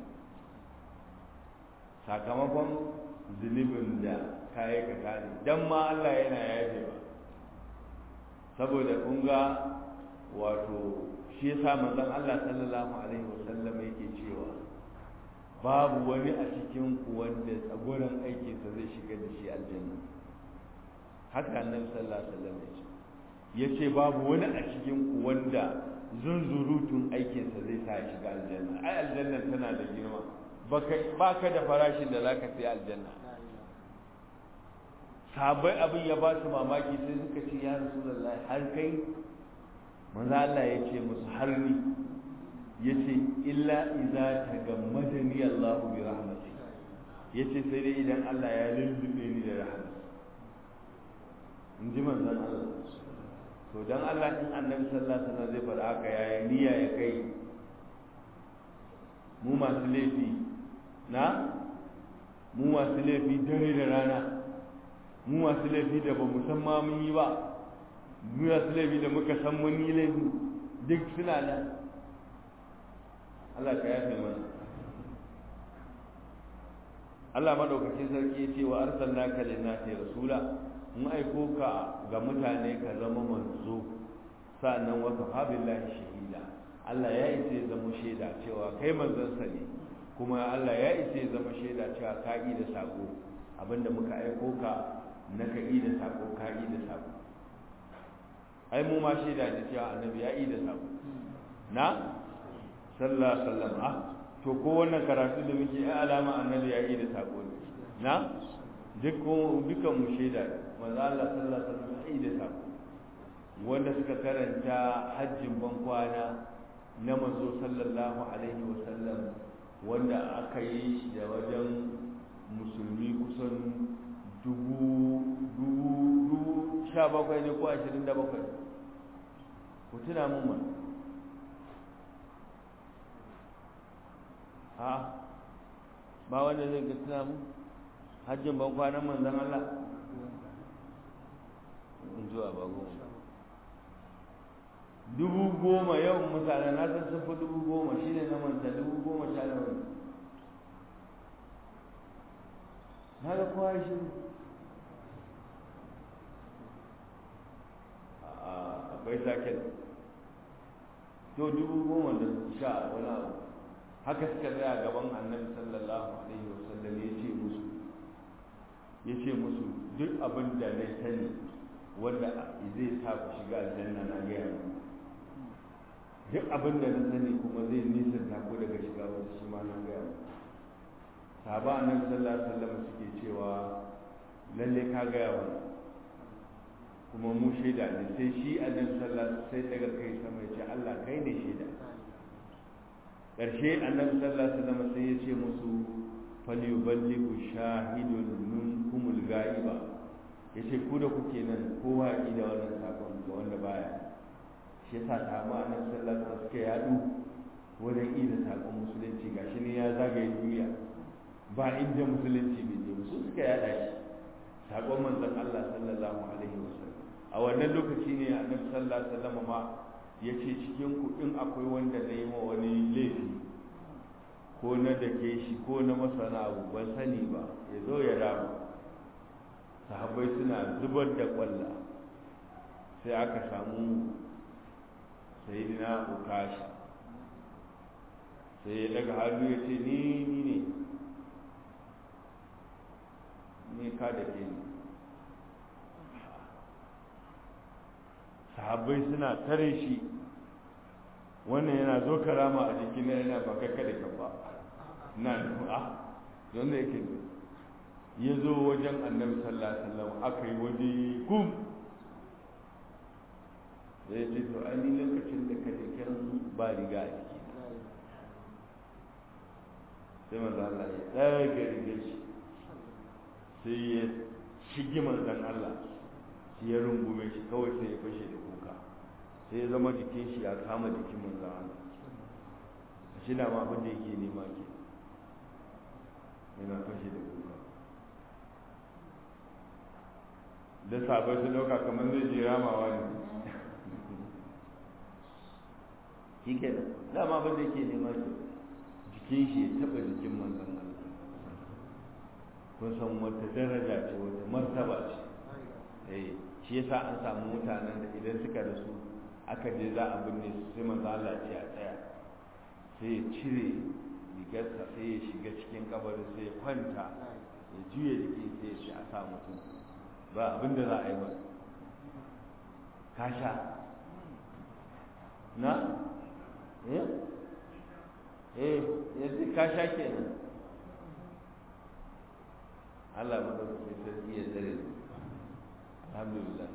sakamakon zunubin da ka aikata ne dan ma Allah yana yafewa saboda kun ga wato shi yasa manzon Allah sallallahu alaihi wasallam yake cewa babu wani a cikin ku wanda tsagoran aikinsa zai shiga da shi aljanna haka annabi sallallahu alaihi wasallam ya ce yace babu wani a cikin ku wanda zunzurutun aikinsa zai sa ya shiga aljanna ai aljanna tana da girma baka baka da farashin da zaka sai aljanna sabai abin ya ba su mamaki sai suka ce ya rasulullahi har kai manzo Allah ya ce musu har ni yace illa idza tagammadani Allah bi rahmati yace sai dai idan Allah ya lullube ni da rahama in ji manzon Allah to dan Allah in annabi sallallahu alaihi wasallam zai faɗa haka yayi niyya ya kai mu masu laifi na mu masu laifi dare da rana mu masu laifi da ba mu san ma mun yi ba mu masu laifi da muka san mun yi laifi duk suna nan Allah ka yafe mana Allah madaukakin sarki ya ce wa arsalnaka lin-nasi rasula mun aiko ka ga mutane ka zama manzo sa'annan wa kafa billahi shahida Allah ya isa ya zama shaida cewa kai manzon sa ne kuma Allah ya isa ya zama shaida cewa ka yi da sako abinda muka aiko ka na ka yi da sako ka yi da sako ai mu ma shaida da cewa annabi ya yi da sako na sallallahu sallam ah to ko wannan karatu da muke ai alama annabi ya yi da sako ne na duk dukan mu shaida manzo Allah sallallahu alaihi wasallam ya yi da sako wanda suka karanta hajjin bankwana na manzo sallallahu alaihi wasallam wanda aka yi shi da wajen musulmi kusan dubu dubu sha bakwai ne ko ashirin da bakwai ku tuna mun man ha ba wanda zai ga tuna mun hajjin bankwanan manzan Allah in zuwa ba goma dubu goma yawan mutane na san sun fi dubu goma shi ne na manta dubu goma sha nawa na ga kowa shi akwai sakin to dubu goma da sha wani abu haka suka tsaya gaban annabi sallallahu alaihi wasallam ya ce musu ya ce musu duk abin da na sani wanda zai sa ku shiga aljanna na gaya muku duk abin da na sani kuma zai nisanta ko daga shiga wata shi ma nan gaya sahaba annabi sallallahu alaihi wasallam suke cewa lalle ka gaya wa kuma mu shaida ne sai shi annabi sallallahu sai daga kai sama ya ce Allah kai ne shaida karshe annabi sallallahu alaihi wasallam sai ya ce musu falyuballighu shahidun minkumul ghaiba yace ku da kuke nan kowa ya da wannan sakon ga wanda baya shi yasa samu annabi sallallahu alaihi wasallam suka yadu wajen ida sakon musulunci gashi ne ya zagaye duniya ba inda musulunci bai je su suka yada shi sakon manzon Allah sallallahu alaihi wasallam a wannan lokaci ne annabi sallallahu alaihi wasallam ma yace cikin ku in akwai wanda na yi ma wani laifi ko na dake shi ko na masana abu ban sani ba ya zo ya rama sahabbai suna zubar da kwalla sai aka samu sayidina ukasha sai ya daga hannu ya ce ni ni ne ni ka da ke ni sahabbai suna tare shi wannan yana zo karama a jikin yana ba kai kada ka ba na a don da yake ya zo wajen annabi sallallahu alaihi wasallam aka yi waje kum da ya ce to an yi lokacin da ka jikin ba riga a jiki sai manzo Allah ya ɗaga rigar shi sai ya shigi manzon Allah shi ya rungume shi kawai sai ya fashe da kuka sai ya zama jikin shi ya kama jikin manzon Allah shi na ma abin da yake nema ke yana fashe da kuka da sabai su dauka kamar zai je ramawa ne shi ke dama abin da yake nema ke jikin shi ya taba jikin manzon Allah kun san wata daraja ce wata martaba ce eh shi yasa an samu mutanen da idan suka rasu aka je za a binne su sai manzo Allah ce a tsaya sai ya cire rigarsa sai ya shiga cikin kabarin sai ya kwanta ya juya jiki sai ya ce a sa mutum ba abin da za a yi ba ka sha na eh eh yanzu ka sha kenan Allah madaukakin sarki ya tsare mu alhamdulillah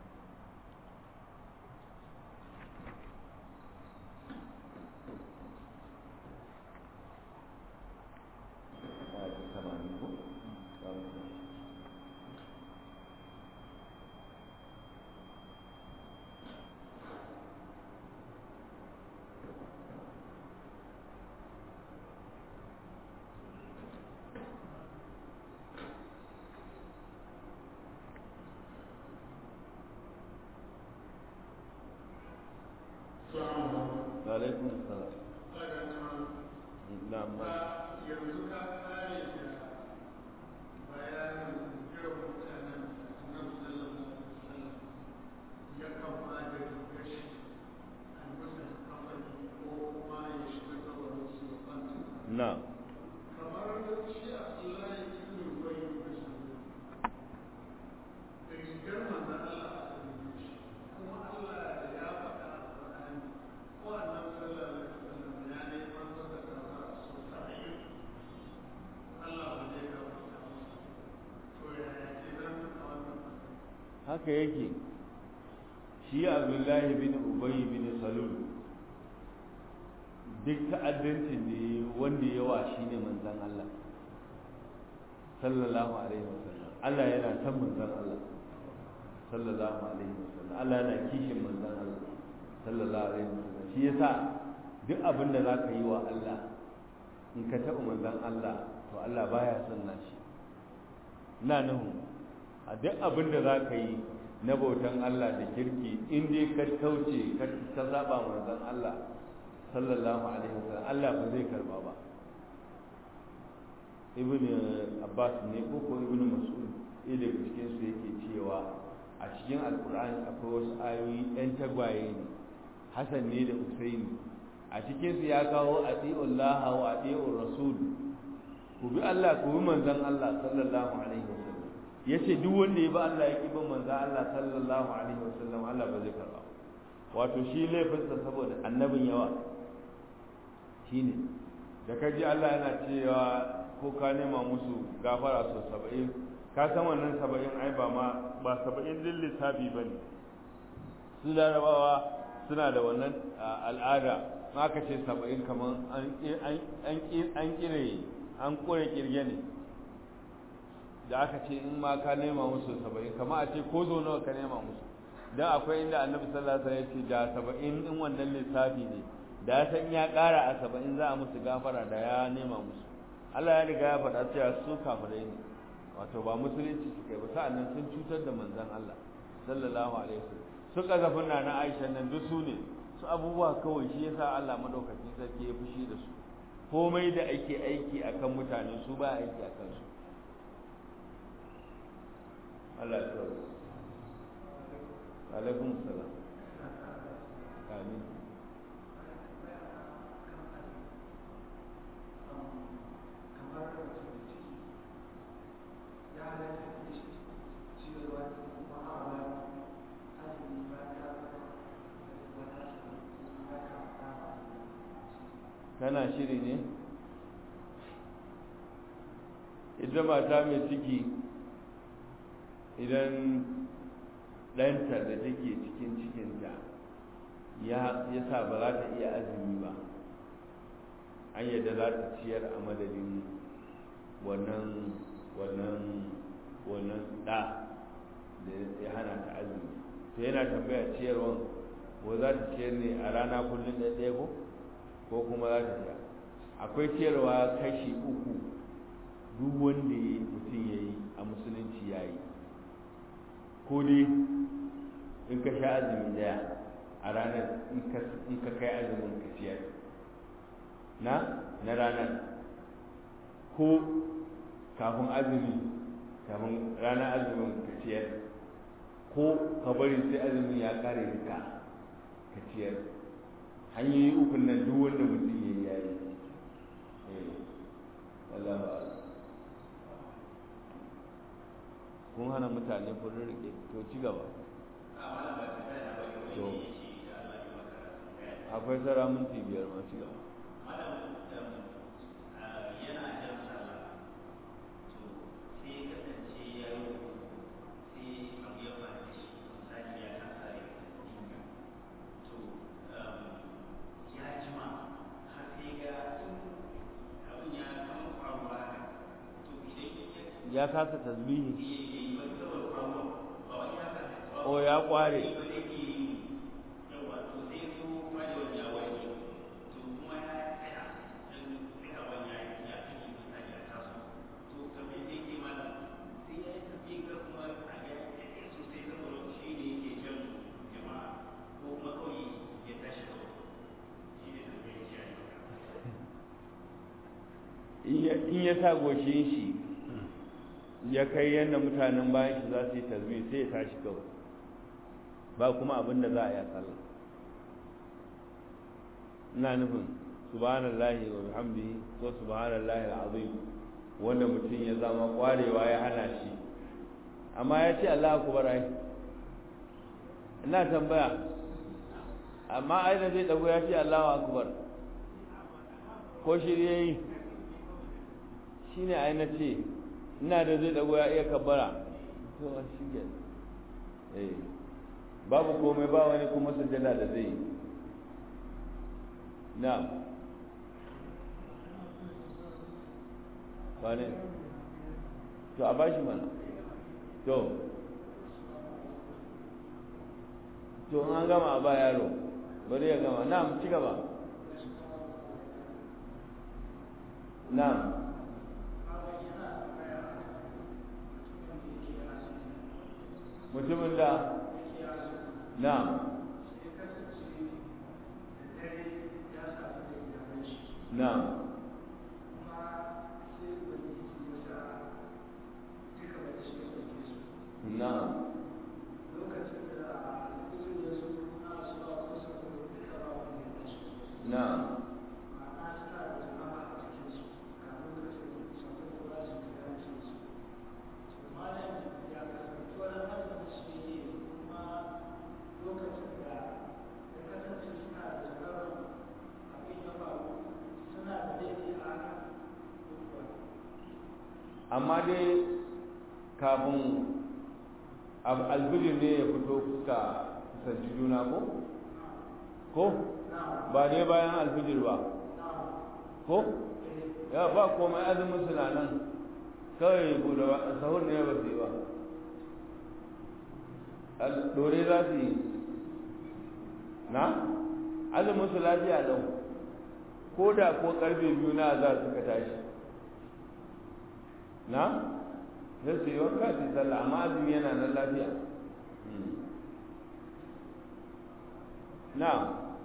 alaikum salam na'am yanzu ka kare da bayanin irin mutanen nan sallallahu alaihi ya kan ba da gashi a musu kafani ko kuma ya shiga kabarin su ya kwanta na'am kamar shi a Allah ya kiri bai da su rigar manzan Allah a kan shi kuma Allah ya faɗa a Qur'ani ko annabi sallallahu alaihi wasallam ya ne manzo da kaza so saba'in Allah ba zai gafarta masa to yaya ke nan a wannan haka yake shi abdullahi bin ubay bin salul duk ta'addancin da ya wanda yawa shine manzon Allah sallallahu alaihi wasallam Allah yana san manzon Allah sallallahu alaihi wasallam Allah yana kishin manzon Allah sallallahu alaihi wasallam shi yasa duk abin da zaka yi wa Allah in ka taɓa manzon Allah to Allah baya son nashi ina nuhu a duk abin da za ka yi na bautan Allah da kirki in dai ka kauce ka saba manzon Allah sallallahu alaihi wasallam Allah ba zai karba ba ibn Abbas ne ko ko ibn Mas'ud ɗaya daga cikin su yake cewa a cikin alkur'ani akwai wasu ayoyi ɗan tagwaye ne Hassan ne da Usaini a cikin su ya kawo ati'ullah wa ati'ur rasul ku bi Allah ku bi manzon Allah sallallahu alaihi wasallam yace duk wanda ya bi Allah ya ki bin manzon Allah sallallahu alaihi wasallam Allah ba zai karba wato shi laifinsa saboda annabin yawa shine da kaji Allah yana cewa ko ka nema musu gafara so saba'in ka san wannan saba'in ai ba ma ba saba'in din lissafi ba ne su larabawa suna da wannan al'ada aka ce saba'in kamar an kire an kure kirge ne da aka ce in ma ka nema musu saba'in kama a ce ko zo nawa ka nema musu don akwai inda annabi sallallahu alaihi wasallam ya ce da saba'in din wannan lissafi ne da ya san ya ƙara a saba'in za a musu gafara da ya nema musu Allah ya riga ya faɗa cewa su kafirai ne wato ba musulunci suka yi ba sa'annan sun cutar da manzon Allah sallallahu alaihi wasallam su kazafin na na Aisha nan duk su ne su abubuwa kawai shi yasa Allah madaukakin sarki ya fushi da su komai da ake aiki akan mutane su ba aiki akan su Allah ya tsare alaikum salam amin kana shiri ne ita mata mai ciki idan ɗanta da take cikin cikinta ya sa ba za ta iya azumi ba an yadda za ta ciyar a madadin wannan wannan wannan ɗa da ya hana ta azumi to yana tambaya ciyarwan ko za ta ciyar ne a rana kullum ɗaya ko ko kuma za ta sha akwai ciyarwa kashi uku duk wanda mutum ya yi a musulunci ya yi ko dai in ka sha azumi daya a ranar in ka kai azumin ka ciyar na na ranar ko kafin azumi kafin ranar azumin ka ciyar ko ka bari sai azumin ya kare duka ka ciyar hanyoyi ukun nan duk wanda mutum ya yi yayi Allah ba kun hana mutane furin rike to ci gaba to akwai tsara minti biyar ma ci gaba ya kasa tasbihi o ya kware in ya sa goshin shi ya kai yadda mutanen bayan shi za su yi tasbih sai ya tashi kawai ba kuma abin da za a yi sallah ina nufin subhanallahi wa bihamdihi ko subhanallahi alazim wanda mutum ya zama kwarewa ya hana shi amma ya ce Allah akubar ai ina tambaya amma ai da zai dago ya ce Allah akubar ko shi ya yi shi ne ai na ce ina da zai dago ya iya kabbara to shi ke eh babu komai ba wani kuma sujjada da zai yi na ba ne to a bashi mana to to an gama a ba yaro bari ya gama na ci gaba na mutumin da na na na na amma dai kafin alfijir ne ya fito kuka kusanci juna ko? ko? ba dai bayan alfijir ba ko? ya ba komai azumin suna nan kawai bude sahur ne ba su yi ba dore za su yi na? azumin su lafiya lau ko da ko karfe biyu na za su ka tashi na? sai su yi wanka su yi sallah amma azumi yana nan lafiya na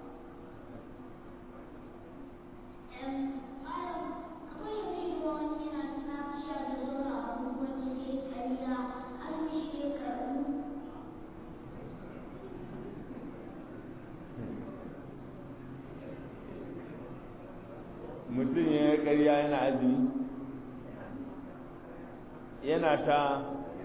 mutum ya yi ƙarya yana azumi yana ta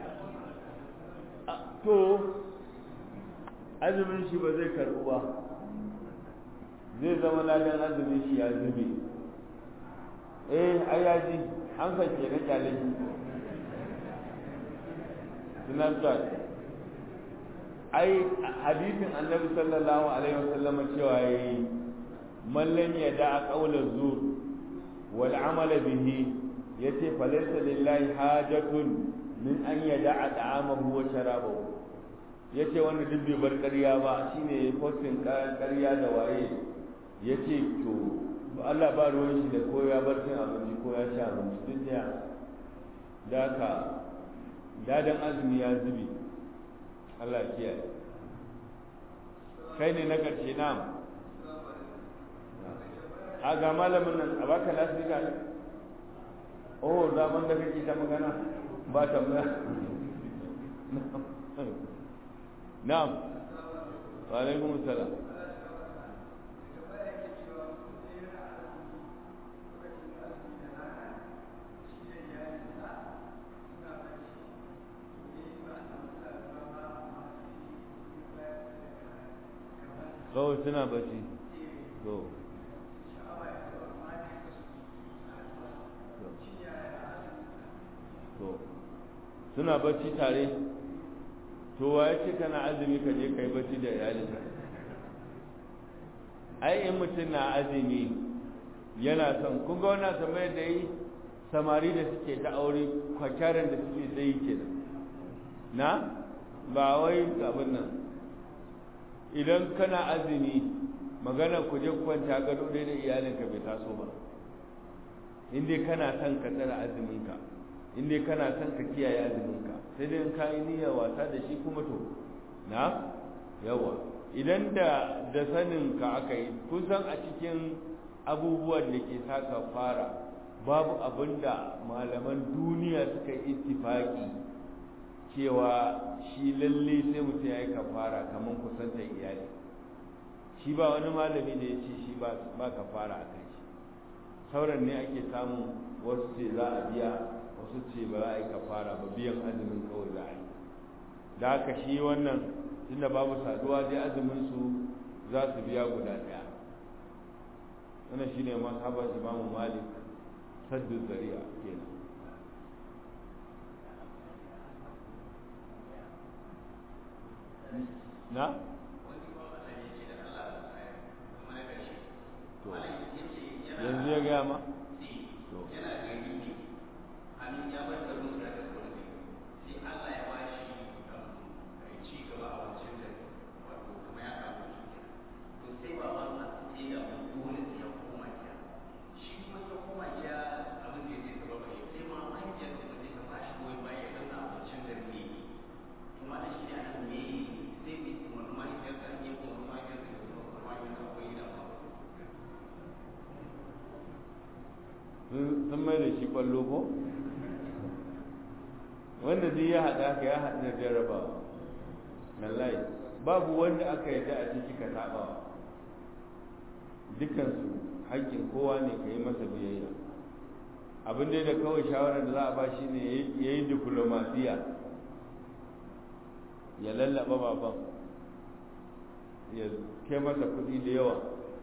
to azumin shi ba zai karɓu ba zai zama ladan azumin shi ya zube eh ai ya ji an sake na kyale shi snapchat ai hadisin annabi sallallahu alaihi wasallam cewa yayi man lam yada qawla zur wal amala bihi yace falaysa lillahi hajatun min an yada ta'amahu wa sharabahu yace wanda duk bai bar ƙarya ba shine postin ƙarya da waye yace to Allah ba ruwan shi da ko ya bar cin abinci ko ya sha abinci duk da da ka dadan azumi ya zubi Allah kiyaye kai ne na ƙarshe na a ga malamin nan a baka lasika ne oh zaman da kake ta magana ba tambaya na'am wa alaikum salam kawai suna bacci to to suna bacci tare to wa ya ce kana azumi ka je kai bacci da iyalinka ai in mutum na azumi yana son kun ga wannan tambayar da yi samari da suke ta aure kwakyaran da suke zai kenan na ba wai abin nan idan kana azumi magana ku je kwanta gado dai da iyalinka bai taso ba in dai kana son ka tsara azuminka in dai kana son ka kiyaye azuminka sai dai in ka yi niyyar wasa da shi kuma to na yawa idan da da sanin ka aka yi kusan a cikin abubuwan da ke saka fara babu abin da malaman duniya suka yi ittifaki cewa shi lalle sai mutum ya yi kafara kamar kusantar iyali shi ba wani malami da ya ce shi ba kafara a kai shi sauran ne ake samun wasu ce za a biya wasu ce ba za a yi kafara ba biyan azumin kawai za a yi da haka shi wannan tunda babu saduwa dai azumin su za su biya guda ɗaya wannan shine mazhabar imamu malik saddu zari'a kenan na to yanzu ya gaya ma to sun mai da shi kwallo ko wanda zai ya haɗa ka ya haɗu da jarrabawa lallai babu wanda aka yi a ciki ka taɓa dukansu haƙƙin kowa ne ka yi masa biyayya abin da kawai shawarar da za a ba shi ne ya yi diplomasiya ya lallaba baban ya kai masa kuɗi da yawa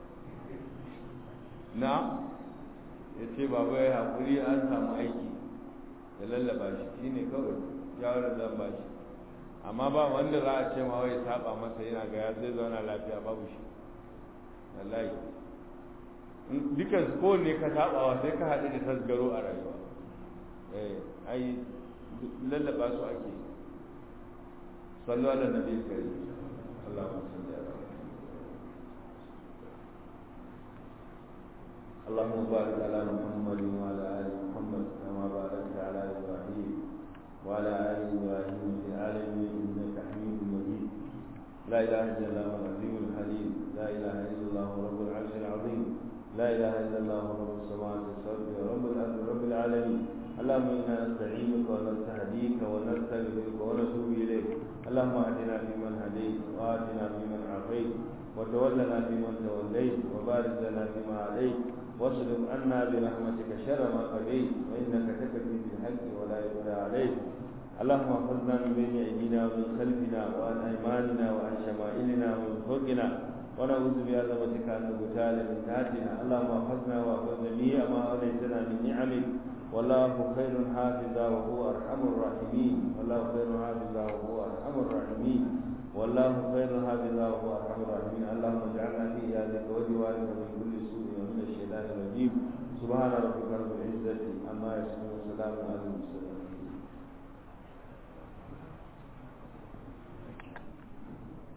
na ya ce baba ya haƙuri an samu aiki ya lallaba shi shi ne kawai shawarar zan ba shi amma ba wanda za a ce ma wai saba masa yana ga ya zai zauna lafiya babu shi wallahi dukan su kowanne ka sabawa sai ka haɗu da tasgaro a rayuwa eh ai lallaba su ake sallu ala nabi kari Allahumma salli ala اللهم بارك على محمد وعلى ال محمد كما باركت على ابراهيم وعلى ال ابراهيم في العالمين انك حميد مجيد لا اله الا الله العظيم الحليم لا اله الا الله رب العرش العظيم لا اله الا الله رب السماوات السبع ورب الارض رب العالمين اللهم انا نستعينك ونستهديك ونستغفرك ونتوب اليك اللهم اهدنا فيمن هديت واتنا فيمن عافيت وتولنا فيمن توليت وبارك لنا فيما عليك واصرف عنا برحمتك شر ما قضيت وانك تكفي بالحق ولا يقضى عليك اللهم احفظنا من بين ايدينا ومن خلفنا وعن ايماننا وعن شمائلنا ومن فوقنا ونعوذ بعظمتك ان نغتال من تحتنا اللهم احفظنا واحفظ جميع ما اوليتنا من نعمك والله خير حافظا وهو ارحم الراحمين والله خير حافظا وهو ارحم الراحمين والله خير حافظا وهو ارحم الراحمين اللهم اجعلنا في عيادك وجوارك من كل سوء ومن الشيطان الرجيم سبحان ربك رب العزه عما يصفون وسلام على المرسلين